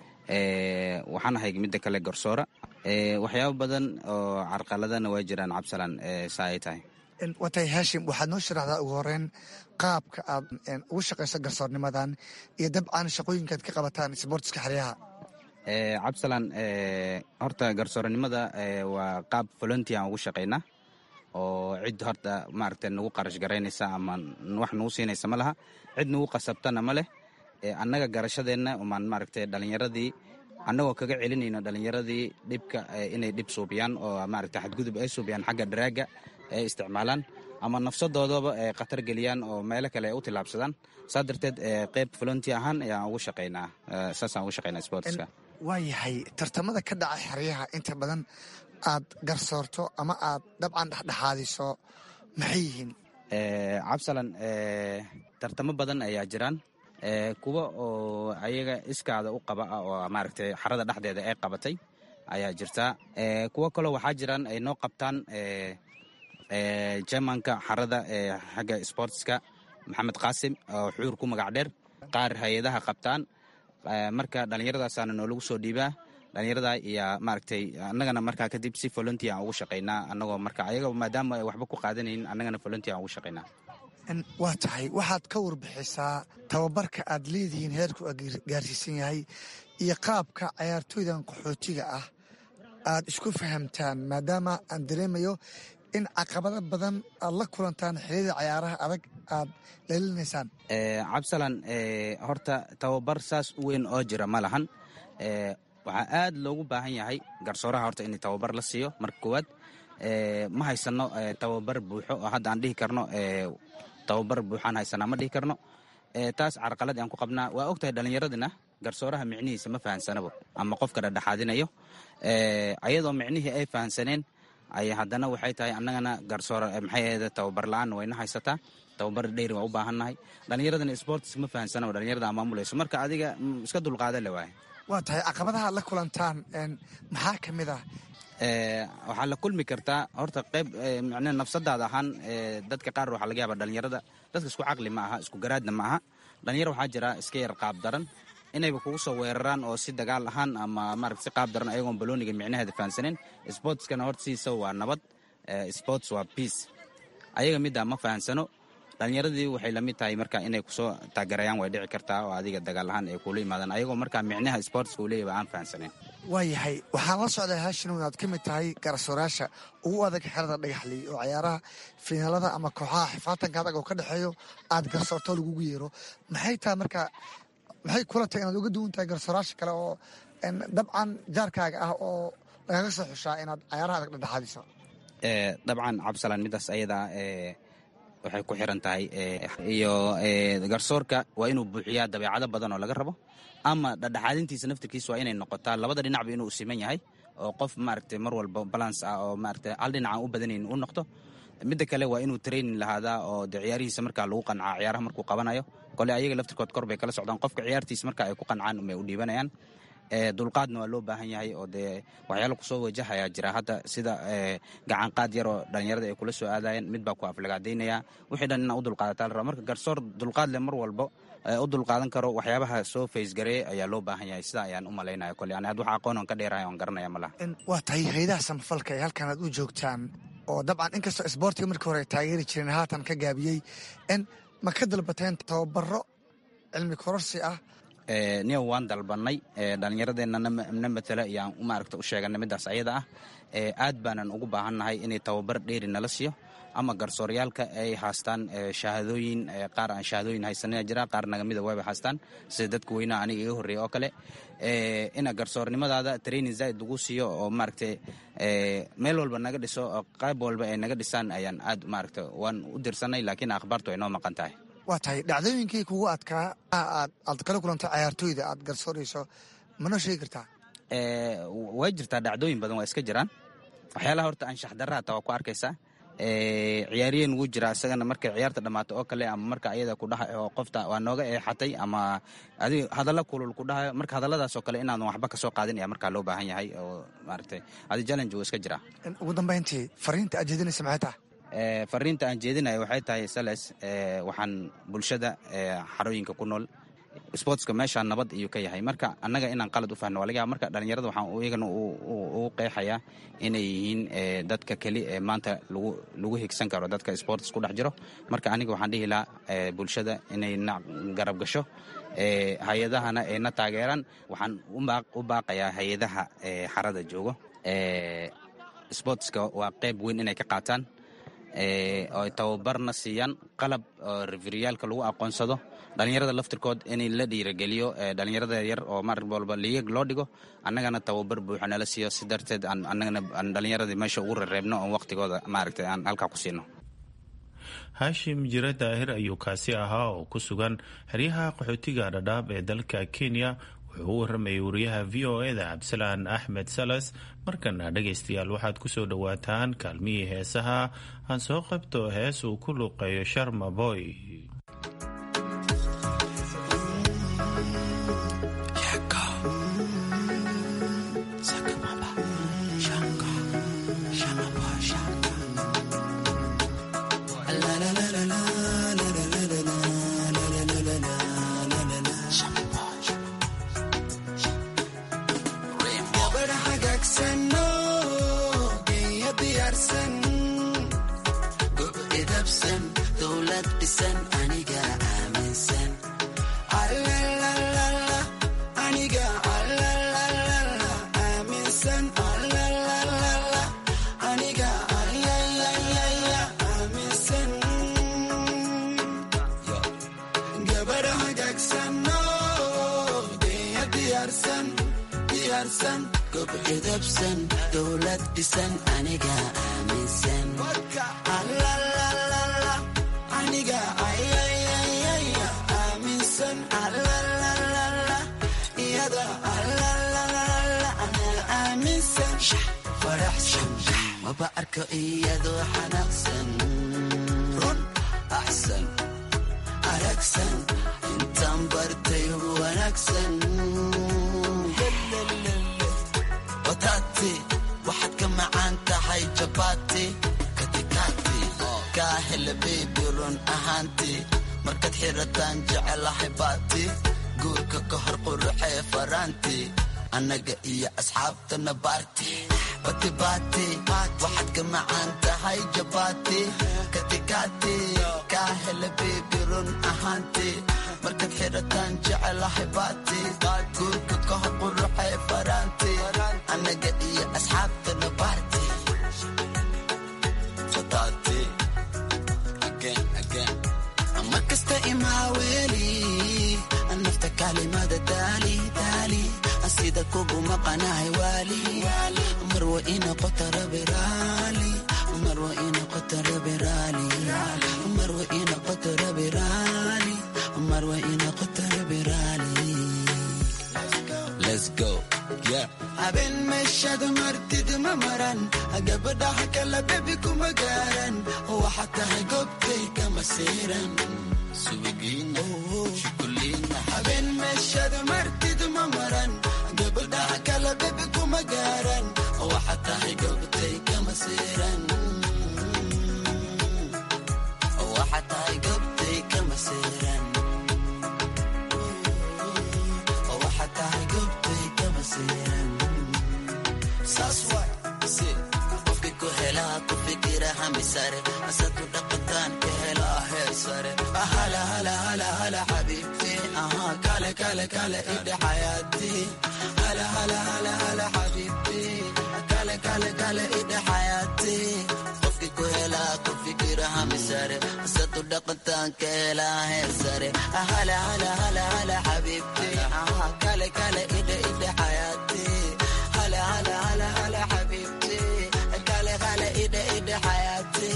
waxaan ahay midda kale garsoora waxyaabo badan oo carqaladana waa jiraan cabsalan saa ay tahay watay haashim waxaad noo sharaxdaa ugu horeyn qaabka aad ugu shaqayso garsoornimadan iyo dabcan shaqooyinkaad ka qabataan sboortiska xeryaha cabsalan horta garsooranimada waa qaab volunteer aan ugu shaqaynaa oo cid horta maaragta nagu qarash garaynaysa ama wax nagu siinaysa ma laha cid nagu qasabtana ma leh annaga garashadeenna umaan maaragtay dhallinyaradii annagoo kaga celinayno dhallinyaradii dhibka inay dhib suubiyaan oo maaragta xadgudub ay suubiyaan xagga daraaga ay isticmaalaan ama nafsadoodaba ay khatar geliyaan oo meelo kale ay u tillaabsadaan saa darteed qeyb volunteer ahaan ayaan ugu shaqaynaa saasaan ugu shaqaynaa sportska waa yahay tartamada ka dhaca xeryaha inta badan aad garsoorto ama aad dabcan dhexdhexaadiso maxay yihiin cabsalan tartamo badan ayaa jiraan kuwa oo ayaga iskaada u qaba ah oo maaragtay xarada dhexdeeda ay qabatay ayaa jirtaa kuwo kaloo waxaa jiraan ay noo qabtaan jermanka xarada xagga sportska maxamed qaasim oo xuur ku magac dheer qaar hay-adaha qabtaan marka dhallinyaradaasana noolagu soo dhiibaa dhallinyarada iyo maaragtay annagana markaa kadib si volunteer aan ugu shaqaynaa annagoo marka ayaga maadaama ay waxba ku qaadanaynin annagana volunteer aan ugu shaqaynaa waa tahay waxaad ka warbixisaa tababarka aad leedihiin heerku gaarsiisan yahay iyo qaabka cayaartooydan qaxootiga ah aad isku fahamtaan maadaama aan dareemayo in caqabado badan aad la kulantaan xiliyada cayaaraha adag aad leelinaysaan cabsalan horta tababar saas u weyn oo jira ma lahan waxaa aad loogu baahan yahay garsooraha horta in tababar la siiyo marka koowaad ma haysano tababar buuxo oo hadda aan dhihi karno tababar buuxaan haysanaa ma dhihi karno taas carqalad aan ku qabnaa waa ogtahay dhallinyaradina garsooraha micnihiisa ma fahansanabo ama qofka dhadhexaadinayo ayadoo micnihii ay fahansaneen ay haddana waxay tahay annagana garsoor maxay ahayde tababar la-aan wayna haysataa tababar dheyri waa u baahannahay dhallinyaradina sports ma fahansanabo dhallinyarada maamulayso marka adiga iska dulqaada le waaye waa tahay caqabadaha ad la kulantaan maxaa ka mid ah waxaa la kulmi kartaa horta qayb mn nafsadaada ahaan dadka qaar waxaa laga yaaba dhallinyarada dadka isku caqli ma aha isku garaadna ma aha dhalinyaro waxaa jira iska yar qaab daran inayba kugu soo weeraraan oo si dagaal ahaan ama maarata si qaab daran ayagoon balooniga micnaheeda fahansaneen sportskana horta sidiisa waa nabad sports waa peace ayaga middaa ma fahansano dhalinyaradii waxay lamid tahay marka inay kusoo taageerayaan way dhici kartaa oo adiga dagaal ahaan ay kuula yimaadaan ayagoo markaa micnaha sportska uu leeyahy aan fahansaneyn waayahay waxaan la socday haashinow inaad ka mid tahay garsoorayaasha ugu adag xerada dhagaxley oo cayaaraha fiinaalada ama kooxaha xifaatanka adag oo ka dhexeeyo aad garsoorto lagugu yeero maxay tahay marka maxay kula tahay inaad uga duwan tahay garsoorayaasha kale oo dabcan jaarkaaga ah oo lagaga soo xushaa inaad cayaaraha adag dhexdhexaadiso dabcan cabsalaan midaas ayadaa waxay ku xiran tahay iyo garsoorka waa inuu buuxiyaa dabeecado badan oo laga rabo ama dhadhexaadintiisa naftirkiisa waa inay noqotaa labada dhinacba inuu siman yahay oo qof maaragtay mar walba balance ah oo maaragtay hal dhinac aan u badanayn u noqdo midda kale waa inuu training lahaadaa oo de ciyaarihiisa markaa lagu qancaa ciyaaraha markuu qabanayo kole ayaga laftirkood kor bay kala socdaan qofka ciyaartiisa marka ay ku qancaan umay u dhiibanayaan dulqaadna waa loo baahan yahay oo dee waxyaalo kusoo wajahayaa jira hadda sida gacan qaad yar oo dhallinyarada ay kula soo aadayeen mid baa ku aflagaadaynaya wixii dhan inaa u dulqaadataa la raba marka garsoor dulqaad leh mar walbo u dulqaadan karo waxyaabaha soo faysgareeyay ayaa loo baahan yahay sidaa ayaan u malaynaya kole ani had wax aqoon on ka dheerahay oon garanaya ma laha waa tahay haydaha samafalka ee halkan aad u joogtaan oo dabcan inkastoo isboortiga markii hore ay taageeri jireen haatan ka gaabiyey n ma ka dalbateen tababaro cilmi kororsi ah niyo waan dalbanay dhallinyaradeenna na matala iyo aan maaragta u sheeganay middaas ayada ah aad baanan ugu baahannahay inay tababar dheeri nala siiyo ama garsooryaalka ay haastaan shahaadooyin qaar aan shahaadooyin haysanina jira qaar nagamida waaba haastaan sida dadka weynaha aniga iga horreeya oo kale ina garsoornimadaada training zaid lagu siiyo oo maaragta meel walba naga dhiso oo qayb walba ay naga dhisaan ayaan aad maaragta waan u dirsanay laakiin akhbaartu ay noo maqan tahay waa tahay dhacdooyinkii kugu adkaa aad kala kulantay cayaartooyda aad garsoorayso manoo sheegi kartaa way jirtaa dhacdooyin badan waa iska jiraan waxyaalaha horta anshax darra hataa waa ku arkaysaa ciyaariyeen wuu jiraa isagana markay ciyaarta dhammaato oo kale ama marka ayada ku dhaha oo qofta waa nooga eexatay ama adi hadalla kulul ku dhahayo marka hadalladaas oo kale inaadan waxba ka soo qaadin ayaa markaa loo baahan yahay oo maaragtay adi challenge wuu iska jiraa ugu dambayntii fariinta aad jeedinaysa maxay tahay fariinta aan jeedinayo waxay tahay sales waxaan bulshada xarooyinka ku nool sportska meeshaa nabad ayuu ka yahay marka annaga inaan qalad u fahno waa laga yaaba marka dhallinyarada waxaan iyagana ugu qeexayaa inay yihiin dadka keli ee maanta lagu lagu higsan karo dadka sports ku dhex jiro marka aniga waxaan dhihi lahaa bulshada inay na garab gasho hay-adahana ay na taageeraan waxaan u baaqayaa hay-adaha xarada joogo sportska waa qeyb weyn inay ka qaataan oo tababarna siiyaan qalab oo referiyaalka lagu aqoonsado dhallinyarada laftirkood in la dhiirageliyo dhallinyarada yar oo mar walba liyag loo dhigo annagana tababar buuxa nala siiyo si darteed annagana aan dhallinyaradii meesha ugu rereebno oon waqtigooda maaragtay aan halkaa ku siino haashim jire daahir ayuu kaasi ahaa oo ku sugan xeryaha qaxootiga dhadhaab ee dalka kenya wuxuu u waramayay wariyaha v o eda cabdisalaan axmed salas markana dhegaystayaal waxaad ku soo dhowaataan kaalmihii heesaha aan soo qabto hees uu ku luuqeeyo sharma boy annaga iyo asxaabtana baarti batibati waxaad ka macaan tahay jabati katikati kaa hela bebi run ahaanti markaad xirataan jecelahay baati guurka ka hor quruxee faraanti annaga iyo asxaabtana baarti mar kasta imaaweeli nafta kaalimada daali daali sida kugu maqanahay waali marwa inoqota rabiraali marwa inoqota rabiraali marwa inoqota rabiraali marwa inoqota rabiraali let's go yeah habeen meeshada martid ma maran gabadhaha kala bebi kuma gaaran waxaa tahay goobtay kama siiran subigiina shukuliina habeen meeshada martid ma maran sare asadu dhaqataan ka helaa heer sare hala hala hala hala xabiibti aha kale kale kale idhe xayaati hala hala hala hala xabiibti kale kale kale idhe xayaati qofki ku helaa ku fikira hami sare asadu dhaqataan ka helaa heer sare hala hala hala hala xabiibti aha kale kale idhe idhe xayaati hala hala hala hala xabiibti kale kale idhe idhe xayaati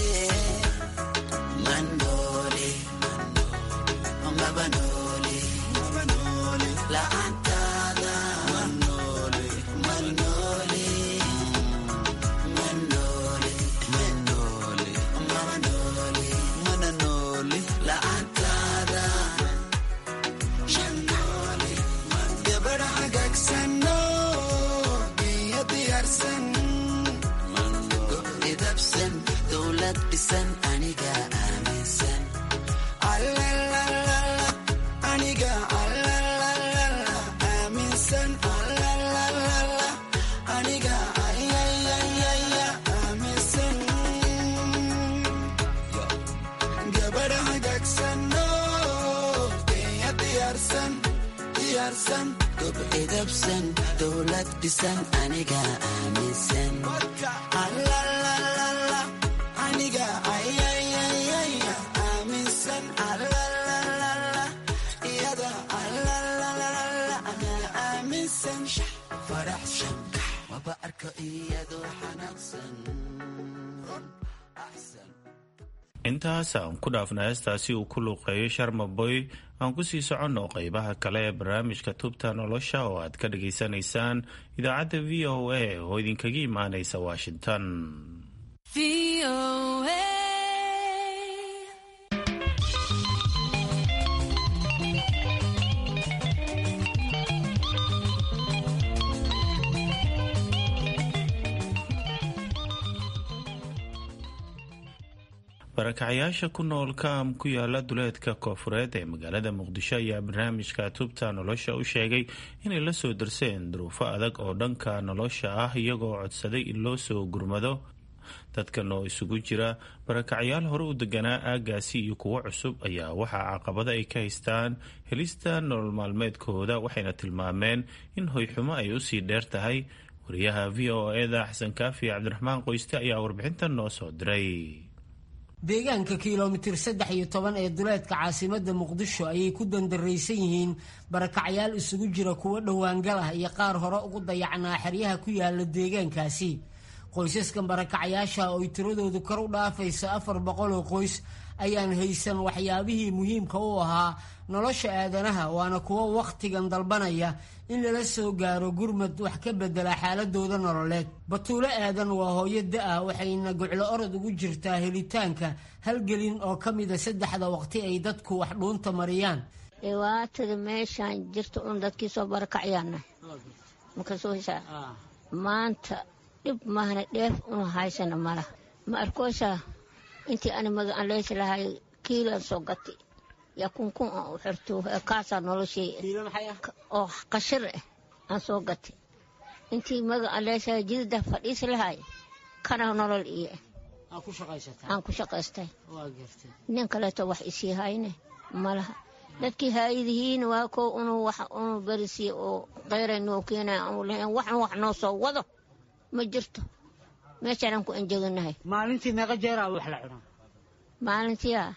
manoli mabanoli la'aantaada manoli manoli manoli manoli manoli manoli la'aantaada shanoli gabadha hagaagsanno biyo diyaarsan idabsan dowlad dhisan aniga aaminsan Allalalala, aniga allalalala, aaminsan allalalala, aniga ayayayaya, aaminsan gabadha hagaagsanno biyo diyaarsan diyaarsan gob idabsan dowlad dhisan aniga aaminsan Allalalala, aniga ayayayaya, aaminsan allalalala, iyada allalalala, anaa aaminsan faraxsan waba arko iyadoo xanaaqsan intaas aan ku dhaafna heestaasi uu ku luuqeeyo sharmaboy aan kusii soconno qeybaha kale ee barnaamijka tubta nolosha oo aad ka dhageysanaysaan idaacadda v o a oo idinkaga imaanaysa washington barakacayaasha ku nool kaam ku yaala duleedka koofureed ee magaalada muqdisho ayaa barnaamijka tubta nolosha u sheegay inay la soo darseen duruufo adag oo dhanka nolosha ah iyagoo codsaday in loo soo gurmado dadkan oo isugu jira barakacayaal hore u deganaa aagaasi iyo kuwo cusub ayaa waxaa caqabada ay ka haystaan helista nolol maalmeedkooda waxayna tilmaameen in hoyxumo ay usii dheer tahay wariyaha v o eda xasan kaafi cabdiraxmaan qoyste ayaa warbixintan noo soo diray deegaanka kilomitir saddex iyo toban ee duleedka caasimadda muqdisho ayay ku dandaraysan yihiin barakacyaal isugu jira kuwo dhowaangal ah iyo qaar hore ugu dayacnaa xeryaha ku yaala deegaankaasi qoysaskan barakacyaasha oo ay tiradoodu kor u dhaafayso afar boqol oo qoys ayaan haysan waxyaabihii muhiimka u ahaa nolosha aadanaha waana kuwo wakhtigan dalbanaya in lala soo gaaro gurmad wax ka bedela xaaladooda nololeed batuulo aadan waa hooyo da-ah waxayna goclo orod ugu jirtaa helitaanka halgelin oo ka mida saddexda waqti ay dadku wax dhuunta mariyaan dhibaatada meeshaan jirta un dadkii soo barakacyaana makasoosa maanta dhib mahna dheef una haysana malaha ma arkoosaa intii ani magacan leysi lahay kiilan soo gati yaa kunkun aan u xirto kaasaa noloshay oo qashir ah aan soo gati intii magacan leysahay jidida fadhiisi lahay kana nolol iyo aan ku shaqaystay nin kaleeto wax isii hayne malaha dadkii haayadihiina waa kow unu wax unu berisiy oo qayray noo keenaya aanu lahayn waxan wax noo soo wado ma jirto meeshaanaan ku enjeganahay maalintii meeqa jeeraa wax la cunaa maalintiia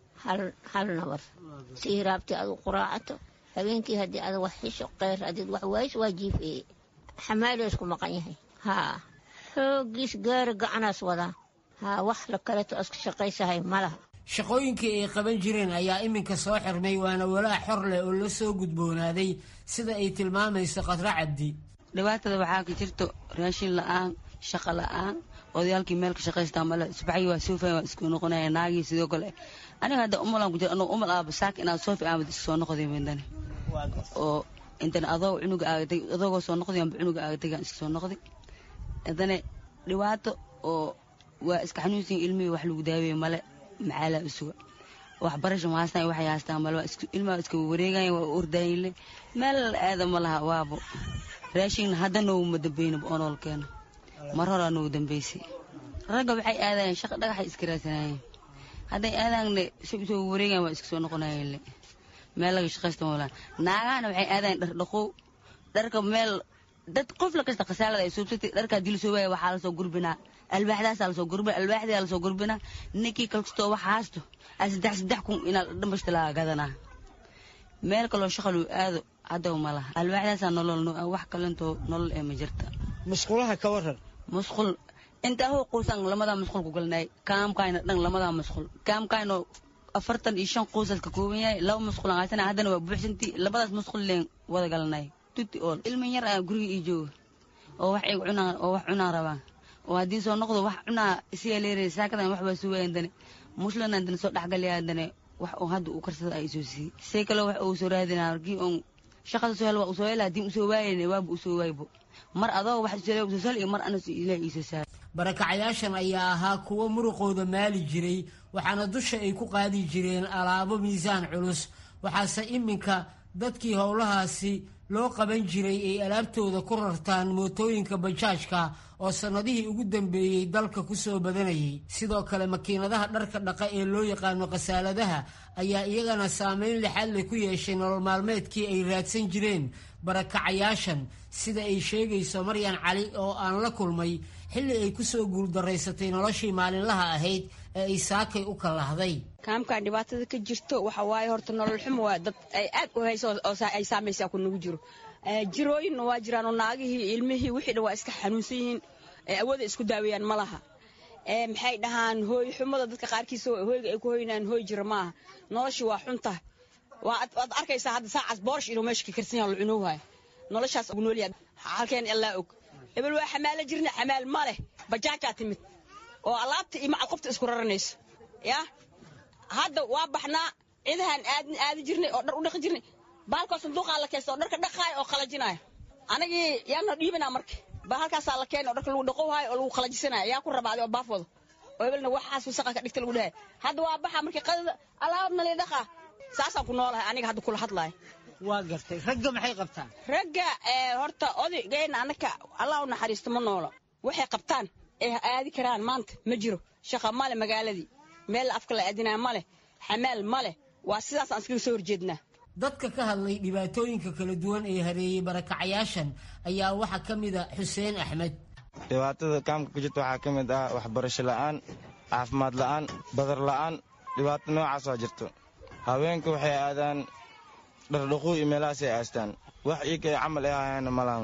hal nabar si hiraabtii adu quraacato habeenkii haddii ada wax xisho keyr hadid wax waayis waa jiifeeye xamaalo isku maqan yahay haa xoogiis gaari gacanaas wadaa haa wax la kaleeto iska shaqaysahay malaha shaqooyinkii ay qaban jireen ayaa iminka soo xirmay waana walaa xor leh oo la soo gudboonaaday sida ay tilmaamayso khadra cabdi dhibaatada waxaa ka jirto raashin la-aan shaqa la-aan odayaalkii meel ka shaqaystaa male subaxii waa suufay waa isku noqonaya naagii sidoo kale aniga hadda umalaan ku jira anuu umal aaba saak inaad soofi aamad iska soo noqday mindane oo intan adoo cunuga aagatay adoogoo soo noqday amba cunuga aagatay iska soo noqday haddana dhibaato oo waa iska xanuunsan ilmihii wax lagu daaweeye male maxaalaa usuga waxbarasha ma haastaan waxay haastaan male ilmaha iska wareegayan waa ordaayle meel aada ma laha waabo raashinna hadda noogu ma dambeynaba oo noolkeena mar horaa noogu dambeysay ragga waxay aadayeen shaqa dhagaxay iska raadsanayeen hadday aadaanne si usoo wareegaan waa iska soo noqonayeen le meel laga shaqaysta moolaan naagahana waxay aadayeen dhar dhaqow dharka meel dad qof la kasta khasaalada ay suubsatay dharkaa dil soo waaya waxaa lasoo gurbinaa alwaaxdaasaa lasoo gurbina alwaaxdaa lasoo gurbinaa ninkii kalkastoo wax haasto a saddex saddex kun inaa dhambashta laga gadanaa meel kaloo shaqaluu aado haddaw ma laha alwaaxdaasaa nolol wax kalentoo nolol ee ma jirta musqulaha ka waran musqul intaa hoo quusan lamadaa musqul ku galnay kaamkayna dhan lamadaa musqul kaamkayno afartan iyo shan quusas ka kooban yahay laba musqul aan haysana haddana waa buuxsantii labadaas musqul leen wada galnay tuti ool ilmin yar ayaa guriga ii jooga oo wax igu cunaan oo wax cunaan rabaan oo haddii soo noqdo wax cunaa isiyaa leeray saakadan wax baa sugayan dane muslinan dane soo dhexgalayaa dane wax oo hadda uu karsada ay soo siiyey see kale wax uu soo raadinaa markii oon shaqada soo hel waa usoo hela haddii usoo waayayne waaba usoo waaybo mar adoo wax usoo usoo sal iyo mar anas ilaah iisoo saar barakacayaashan ayaa ahaa kuwo muruqooda maali jiray waxaana dusha ay ku qaadi jireen alaabo miisaan culus waxaase iminka dadkii howlahaasi loo qaban jiray ay alaabtooda ku rartaan mootooyinka bajaajka oo sannadihii ugu dambeeyey dalka ku soo badanayay sidoo kale makiinadaha dharka dhaqa ee loo yaqaano khasaaladaha ayaa iyagana saameyn lixaad leh ku yeeshay nolol maalmeedkii ay raadsan jireen barakacayaashan sida ay sheegayso maryan cali oo aan la kulmay xilli ay ku soo guuldaraysatay noloshii maalinlaha ahayd ee ay saakay u kalahday kaamkan dhibaatada ka jirto waxa waaye horta nolol xumo waa dad ay aad u hayso oo ay saamaysaa ku nagu jiro jirooyinna waa jiraan oo naagihii ilmihii wixii dhan waa iska xanuunsan yihiin awooda isku daaweeyaan ma laha maxay dhahaan hooy xumada dadka qaarkiisa hooyga ay ku hoynaan hooy jira maaha noloshii waa xunta waad arkaysaa hadda saacaas boorsh inuu meesha ka karsan yaha la cunowaayo noloshaas ugu noolyaha halkeen allaa og hebel waa xamaalo jirna xamaal ma leh bajaajaa timid oo alaabta iyo macal qofta isku raranayso yaa hadda waa baxnaa cidahaan aadin aadi jirnay oo dhar u dhaqi jirnay baalkoo sanduuqaa la keysta oo dharka dhaqaayo oo qalajinaayo anagii yaanoo dhiibanaa marka ba halkaasaa la keena oo dharka lagu dhaqowaayo oo lagu qalajisanayo yaa ku rabaaday oo baaf wado oo hebelna waxaas wasaqa ka dhigta lagu dhahay hadda waa baxa markii qadada alaab nali dhaqaa saasaan ku noolahay aniga hadda kula hadlaayo waa gartay ragga maxay qabtaan ragga horta odaygeena anaka allah u naxariisto ma noolo waxay qabtaan ee aadi karaan maanta ma jiro shaqa male magaaladii meel afka la aadinaya maleh xamaal maleh waa sidaas aan iskaga soo horjeednaa dadka ka hadlay dhibaatooyinka kala duwan ee hareeyey barakacayaashan ayaa waxaa ka mid a xuseen axmed dhibaatada kaamka ka jirta waxaa ka mid ah waxbarasho la'aan caafimaad la'aan badar la'aan dhibaato noocaas waa jirto haweenka waxay aadaan dhardhaquu iyo meelahaasay aastaan wax iikay camal ay hayaana malahan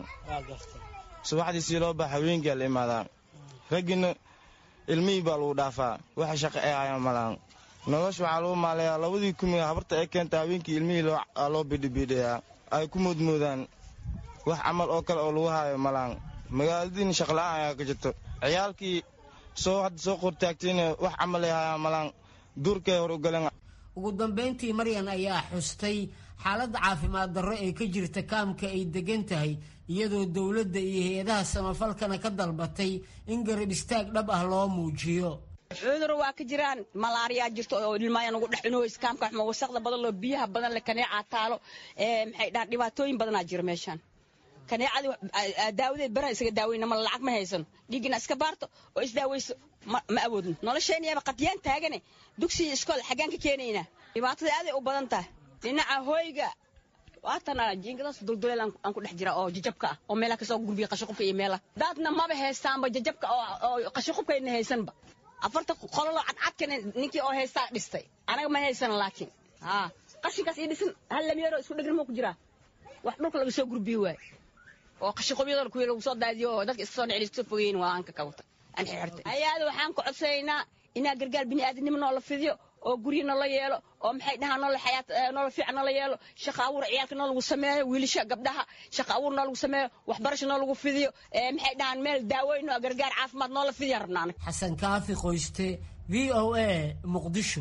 subaxdii sii loo baxa haweenkiaa la imaadaa raggiina ilmihii baa lagu dhaafaa waxa shaqo ay hayaan malahan nolosha waxaa lagu maalayaa labadii kumiga habarta ay keenta haweenkii ilmihii loo bidhibiidhayaa ay ku moodmoodaan wax camal oo kale oo lagu haayo malahan magaaladiina shaqla'aan ayaa ka jirto ciyaalkii soo hadda soo qortaagtayna wax camal ay hayaan malahan duurkay hor u galeen ugu dambayntii maryan ayaa xustay xaaladda caafimaad darro ee ka jirta kaamka ay degan tahay iyadoo dowladda iyo hay-adaha samafalkana ka dalbatay in garab istaag dhab ah loo muujiyo cudur waa ka jiraan malaariyaa jirto oo ilmaaya nagu dhex cunoweys kaamka xuma wasaqda badan loo biyaha badan le kaneecaa taalo maxay dhahaan dhibaatooyin badanaa jira meeshaan kaneecadii daawadeed baran isaga daaweyna ma lacag ma haysano dhiiggina iska baarto oo isdaaweyso ma awoodno nolosheeniyaba qadyaan taagane dugsiya iskool xaggaan ka keenaynaa dhibaatada aaday u badan tahay dhinaca hooyga waatana jiingadaas dulduleel aan ku dhex jira oo jajabka ah oo meelaha kasoo gurbiya qashiqubka iyo meelaha daadna maba haystaanba jajabka oo qashiqubkayna haysanba afarta qololo cadcadkana ninkii oo haystaa dhistay anaga ma haysan laakiin haa qashinkaas ii dhisan hal lamyeero isku dhegna moo ku jiraa wax dhulka laga soo gurbiyo waay oo qashiqobyadooda kuwii lagu soo daadiyo oo dadka iska soo dhicin iska soo fogeyn waa aan ka kawata aan xirxirtay ayaada waxaan ku codsanaynaa inaa gargaar bini'aadanimo noola fidiyo oo guryo noola yeelo oo maxay dhahaan noola xayaat noola fiican noola yeelo shaqa abuur ciyaalka noo lagu sameeyo wiilasha gabdhaha shaqa abuur noo lagu sameeyo waxbarasho noo lagu fidiyo maxay dhahaan meel daaweyn oo gargaar caafimaad noola fidiya rabnaa anaga xasan kaafi qoyste v o a muqdisho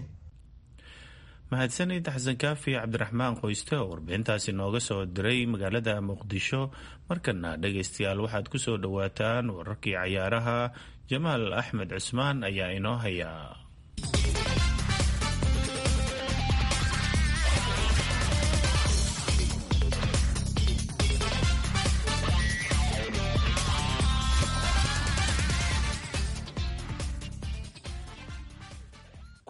mahadsanid xasan kaafi cabdiraxmaan qoyste oo warbixintaasi nooga soo diray magaalada muqdisho markana dhegaystayaal waxaad ku soo dhowaataan wararkii cayaaraha jamaal axmed cusmaan ayaa inoo haya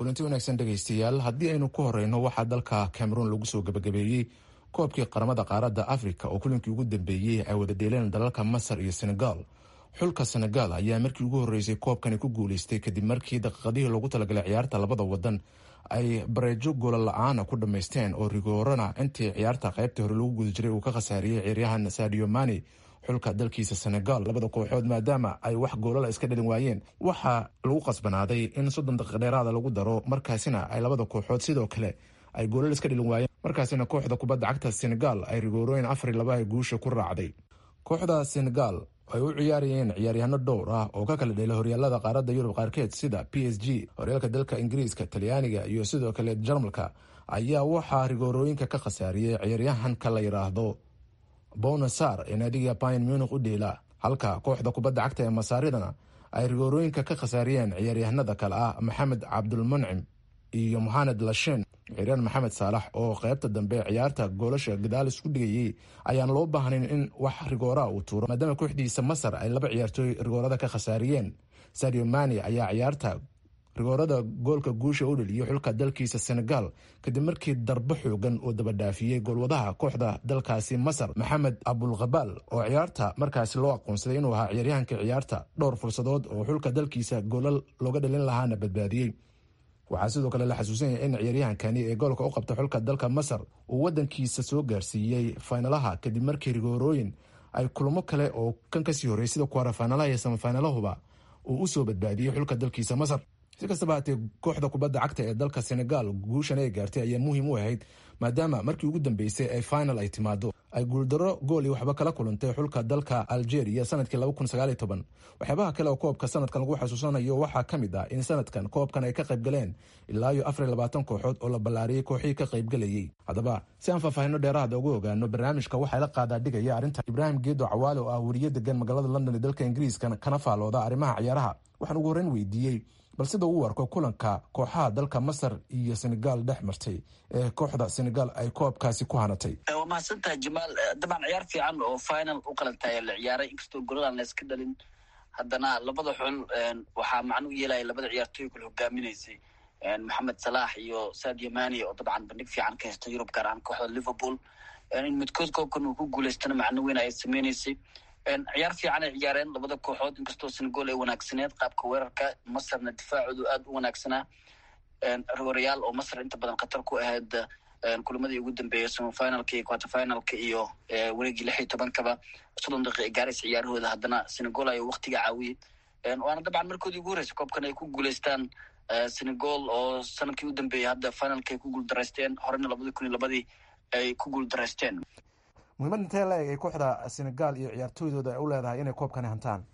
kulanti wanaagsan dhegaystayaal haddii aynu ku horeyno waxaa dalka cameroon lagu soo gabagabeeyey koobkii qaramada qaaradda afrika oo kulinkii ugu dambeeyey ay wada dheeleen dalalka masar iyo senegal xulka senegal ayaa markii ugu horreysay koobkani ku guuleystay kadib markii daqiiqadihii loogu talagalay ciyaarta labada wadan ay bareejo goola la-aana ku dhammaysteen oo rigoorana intii ciyaarta qaybta hore lagu guda jiray uu ka khasaariyey ciyaaryahan sadio mani xulka dalkiisa senegal labada kooxood maadaama ay wax goolala iska dhalin waayeen waxaa lagu qasbanaaday in soddon daqiiq dheeraada lagu daro markaasina ay labada kooxood sidoo kale ay goolal iska dhalin waayeen markaasina kooxda kubadda cagta senegal ay rigoorooyin afar iyo laba ay guusha ku raacday kooxda senegal ay u ciyaarayeen ciyaaryahano dhowr ah oo ka kala dheela horyaalada qaaradda yurub qaarkeed sida p s g horyaalka dalka ingiriiska talyaaniga iyo sidoo kale jarmalka ayaa waxaa rigoorooyinka ka khasaariyey ciyaaryahanka la yidhaahdo bonasar ee naadiga bayan munik u dheela halka kooxda kubadda cagta ee masaaridana ay rigoorooyinka ka khasaariyeen ciyaaryahanada kale ah maxamed cabdulmuncim iyo mohamed lashen ciryaan maxamed saalax oo qaybta dambe ciyaarta goolasha gadaal isku dhigayey ayaan loo baahnayn in wax rigooraa uu tuuro maadaama kooxdiisa masar ay laba ciyaartooy rigoorada ka khasaariyeen sadio mani ayaa ciyaarta rigoorada goolka guusha u dheliyey xulka dalkiisa senegal kadib markii darbo xoogan uu dabadhaafiyey goolwadaha kooxda dalkaasi masar maxamed abulkhabaal oo ciyaarta markaasi loo aqoonsaday inuu ahaa ciyaaryahanka ciyaarta dhowr fursadood oo xulka dalkiisa goolal looga dhalin lahaana badbaadiyey waxaa sidoo kale la xasuusanaya in ciyaaryahankani ee goolka u qabta xulka dalka masar uu wadankiisa soo gaarsiiyey faynalaha kadib markii rigoorooyin ay kulamo kale oo kan kasii horreeyay sida kuwara faynalaha iyo samafaynalahuba uu usoo badbaadiyey xulka dalkiisa masar si kastaba haatee kooxda kubadda cagta ee dalka senegal guushan ay gaartay ayaa muhiim u ahayd maadaama markii ugu dambeysay ee final ay timaado ay guuldaro gool iyo waxba kala kulantay xulka dalka algeria sanadkii waxyaabaha kale oo koobka sanadkan lagu xasuusanayo waxaa ka mid ah in sanadkan koobkan ay ka qaybgaleen ilaa iyo afar iyo labaatan kooxood oo la ballaariyey kooxihii ka qaybgalayey haddaba si aan faahfaahino dheeraada ugu ogaano barnaamijka waxaa la qaadaa dhigaya arrinta ibraahim geedo cawaale oo ah weriye degan magaalada london ee dalka ingiriiska kana faalooda arrimaha ciyaaraha waxaan ugu horreyn weydiiyey bal sida uu arko kulanka kooxaha dalka masar iyo senegal dhex martay ee kooxda senegal ay koobkaasi ku hanatay waa mahadsantahay jamaal dabcan ciyaar fiican oo final u qalantay la ciyaaray inkastoo goladan la iska dhalin haddana labada xul waxaa macnuu yeelaya labada ciyaartooy kula hogaaminaysay maxamed salaax iyo sadio mani oo dabcan bandhig fiican ka haysta yurub gaar ahaan kooxda liverpool in midkood koobkan uu ku guuleystana macno weyn ay sameynaysay ciyaar fiican ay ciyaareen labada kooxood inkastoo senegal ay wanaagsaneed qaabka weerarka masarna difaacoodu aada u wanaagsanaa rigorayaal oo masar inta badan khatar ku ahayd kulamadii ugu dambeeyay semifinalka iyo quarterfinalka iyo wareegii lix iyo tobankaba soddon daqiiqa gaarays ciyaarahooda haddana senegal ayo waktiga caawiyey waana dabcan markoodii ugu horreysay koobkan ay ku guuleystaan senegal oo sanadkii u dambeeyay hadda finalka ay ku guuldaraysteen horena labadii kun iyo labadii ay ku guuldaraysteen muhiimad intee la eg ay kooxda senegal iyo ciyaartooydooda ay u leedahay inay koobkani hantaan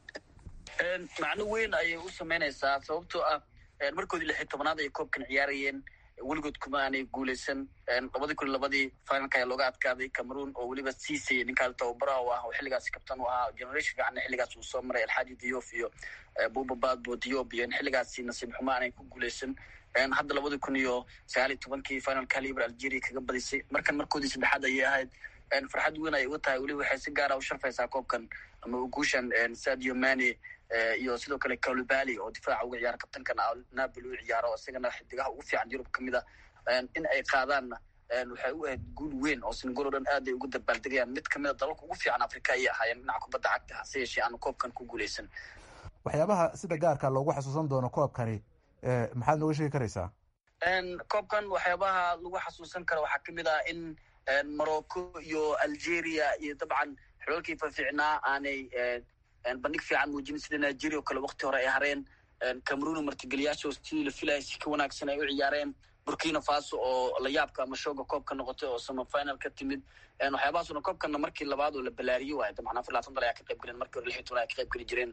macno weyn ayay u sameynaysaa sababtoo ah markoodii lix iyo tobanaad ay koobkan ciyaarayeen weligood kuma aanay guuleysan labadii kun iyo labadii finalka ayaa looga adkaaday cameroon oo weliba siisay ninkaas tababaraha u ah oo xilligaasi kabtan u ahaa generation fiicanna xilligaas uu soo maray alxaaji diof iyo buba badbo diop iyo in xilligaasi nasiib xumo aanay ku guuleysan hadda labadii kun iyo sagaal iyo tobankii finalka liber algeria kaga badisay markan markoodii saddexaad ayay ahayd farxad weyn ay uga tahay weliba waxay si gaara u sharfaysaa koobkan ama guushan sadio mani iyo sidoo kale calubali oo difaaca uga ciyaara kabtankan napoli u ciyaaro isagana xidigaha ugu fiican yurub kamid a in ay qaadaanna waxay u ahayd guul weyn oo senegal o dhan aad ay ugu dabaaldegayaan mid kamid a dalalka ugu fiican africa ayay ahaayeen dhinaca kubadda cagta hase yeeshee aanu koobkan ku guuleysan waxyaabaha sida gaarka loogu xasuusan doono koobkani maxaad nooga sheegi karaysaa koobkan waxyaabaha lagu xasuusan karo waxaa kamid ah in morocco iyo algeria iyo dabcan xulolkii fafiicnaa aanay bandhig fiican muujinin sida nigeria oo kale wakti hore ay hareen cameroon martigeliyaasha sidii la filayay si ka wanaagsan ay u ciyaareen burkina faso oo la yaabka ama shooga koobka noqotay oo semifinal ka timid waxyaabahaasuna koobkana markii labaad oo la balaariye waayo dabcan afar labaatan dal ayaa ka qayb galeen markii hore lix iyo toban ayaa ka qayb geli jireen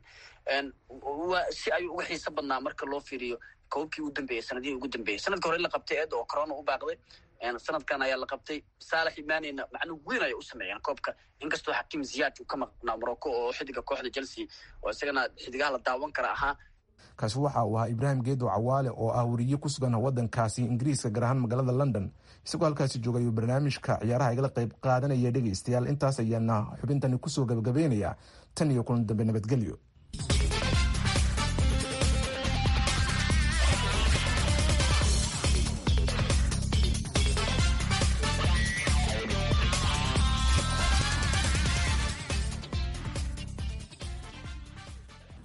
si ayuu uga xiiso badnaa marka loo fiiriyo koobkii ugu dambeeyey sanadihii ugu dambeeyey sanadka hore la qabtay eed oo corona u baaqday sanadkan ayaa la qabtay saalax imanina macno weyn ayay u sameeyeen koobka inkastoo xakiim ziyaad uu ka maqnaa morocco oo xidiga kooxda chelsea oo isagana xidigaha la daawan kara ahaa kaasi waxa uu ahaa ibraahim geedo cawaale oo ah weriye ku sugan wadankaasi ingiriiska gaar ahaan magaalada london isagoo halkaasi joogay uu barnaamijka ciyaaraha igala qayb qaadanaya dhegaystayaal intaas ayaana xubintani kusoo gabagabeynaya tan iyo kulan dambe nabadgelyo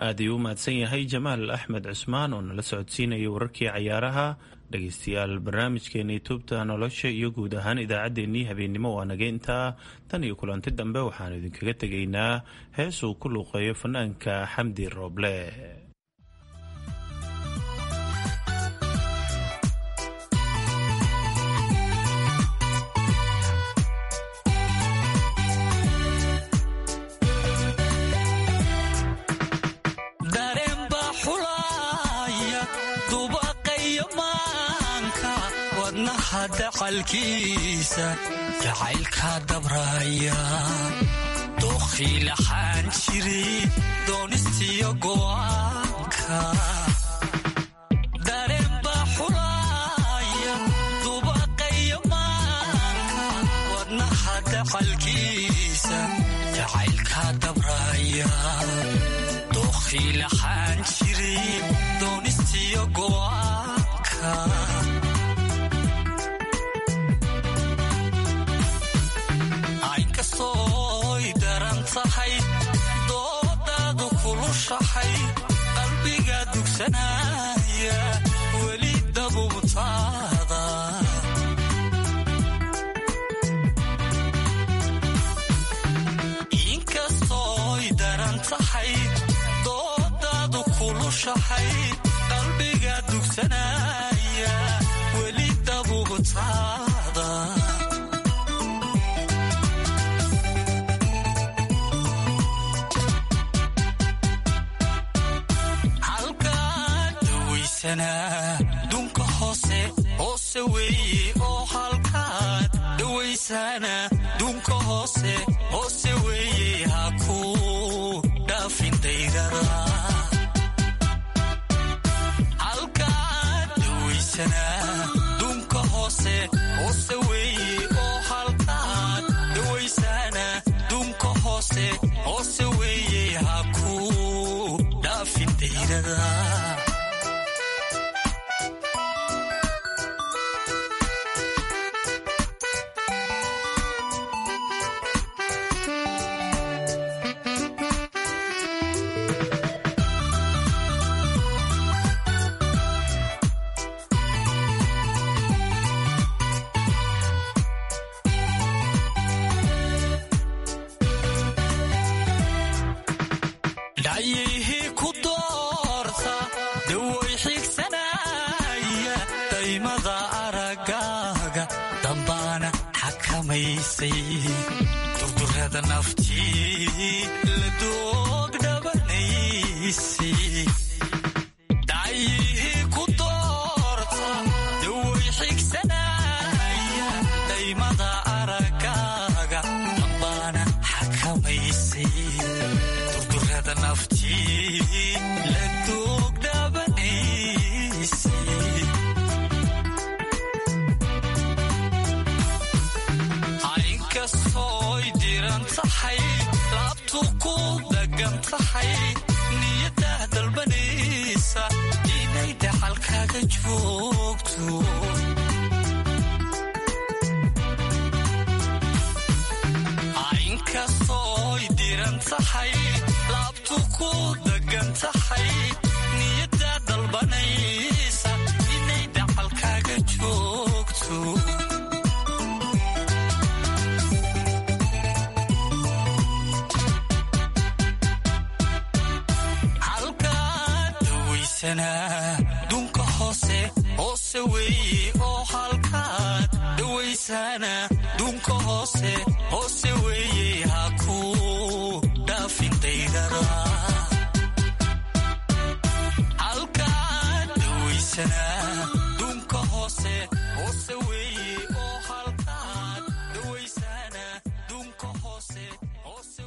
aad ayuu u mahadsan yahay jamaal axmed cusmaan oo nala socodsiinaya wararkii cayaaraha dhegaystayaal barnaamijkeennii tubta nolosha iyo guud ahaan idaacaddeenii habeennimo waa naga intaa tan iyo kulanti dambe waxaanu idinkaga tegaynaa heesuu ku luuqeeyo fanaanka xamdi rooble dacalkiisa jacaylka dabraya dookii laxaan jiray doonistiyo go'aanka dareenba xulaaya dubaqaya maanka wadnaha dacalkiisa jacaylka dabraya dookii laxaan jiray doonistiyo go'aanka doodaadu kulushahay qalbiga dugsanaya weli dabubtaada inkastooy daran tahay doodaadu kulushahay qalbiga dugsanaya weli dabubtaada dunka hoose hoose weeye oo halkaad dhawaysana dunka hoose hoose weeye ha ku dhaafin daydada halkaad dhawaysana dunka hoose hoose weeye oo halkaad dhawaysana dunka hoose hoose weeye ha ku dhaafin daydada dhacyihii ku doorta dawoy xigsanaya daymada aragaaga dambaana xakamaysay durdurada naftii la doog dhabanaysay dhacyihii ku doorta dawoy xigsanaya daymada aragaaga dambaana xakamaysay inkastooy diran tahay laabtu ku dagan tahay niyadah dalbanaysa inay dhaxalkaaga joogto inkastooy diran tahay laabtu ku dagan tahay niyada dalbanaysa inay dhacalkaaga joogto halkaad dhawaysanaa dunka hoose hoose weeye oo halkaad dhawaysana dunka hoose hoose weeye ha ku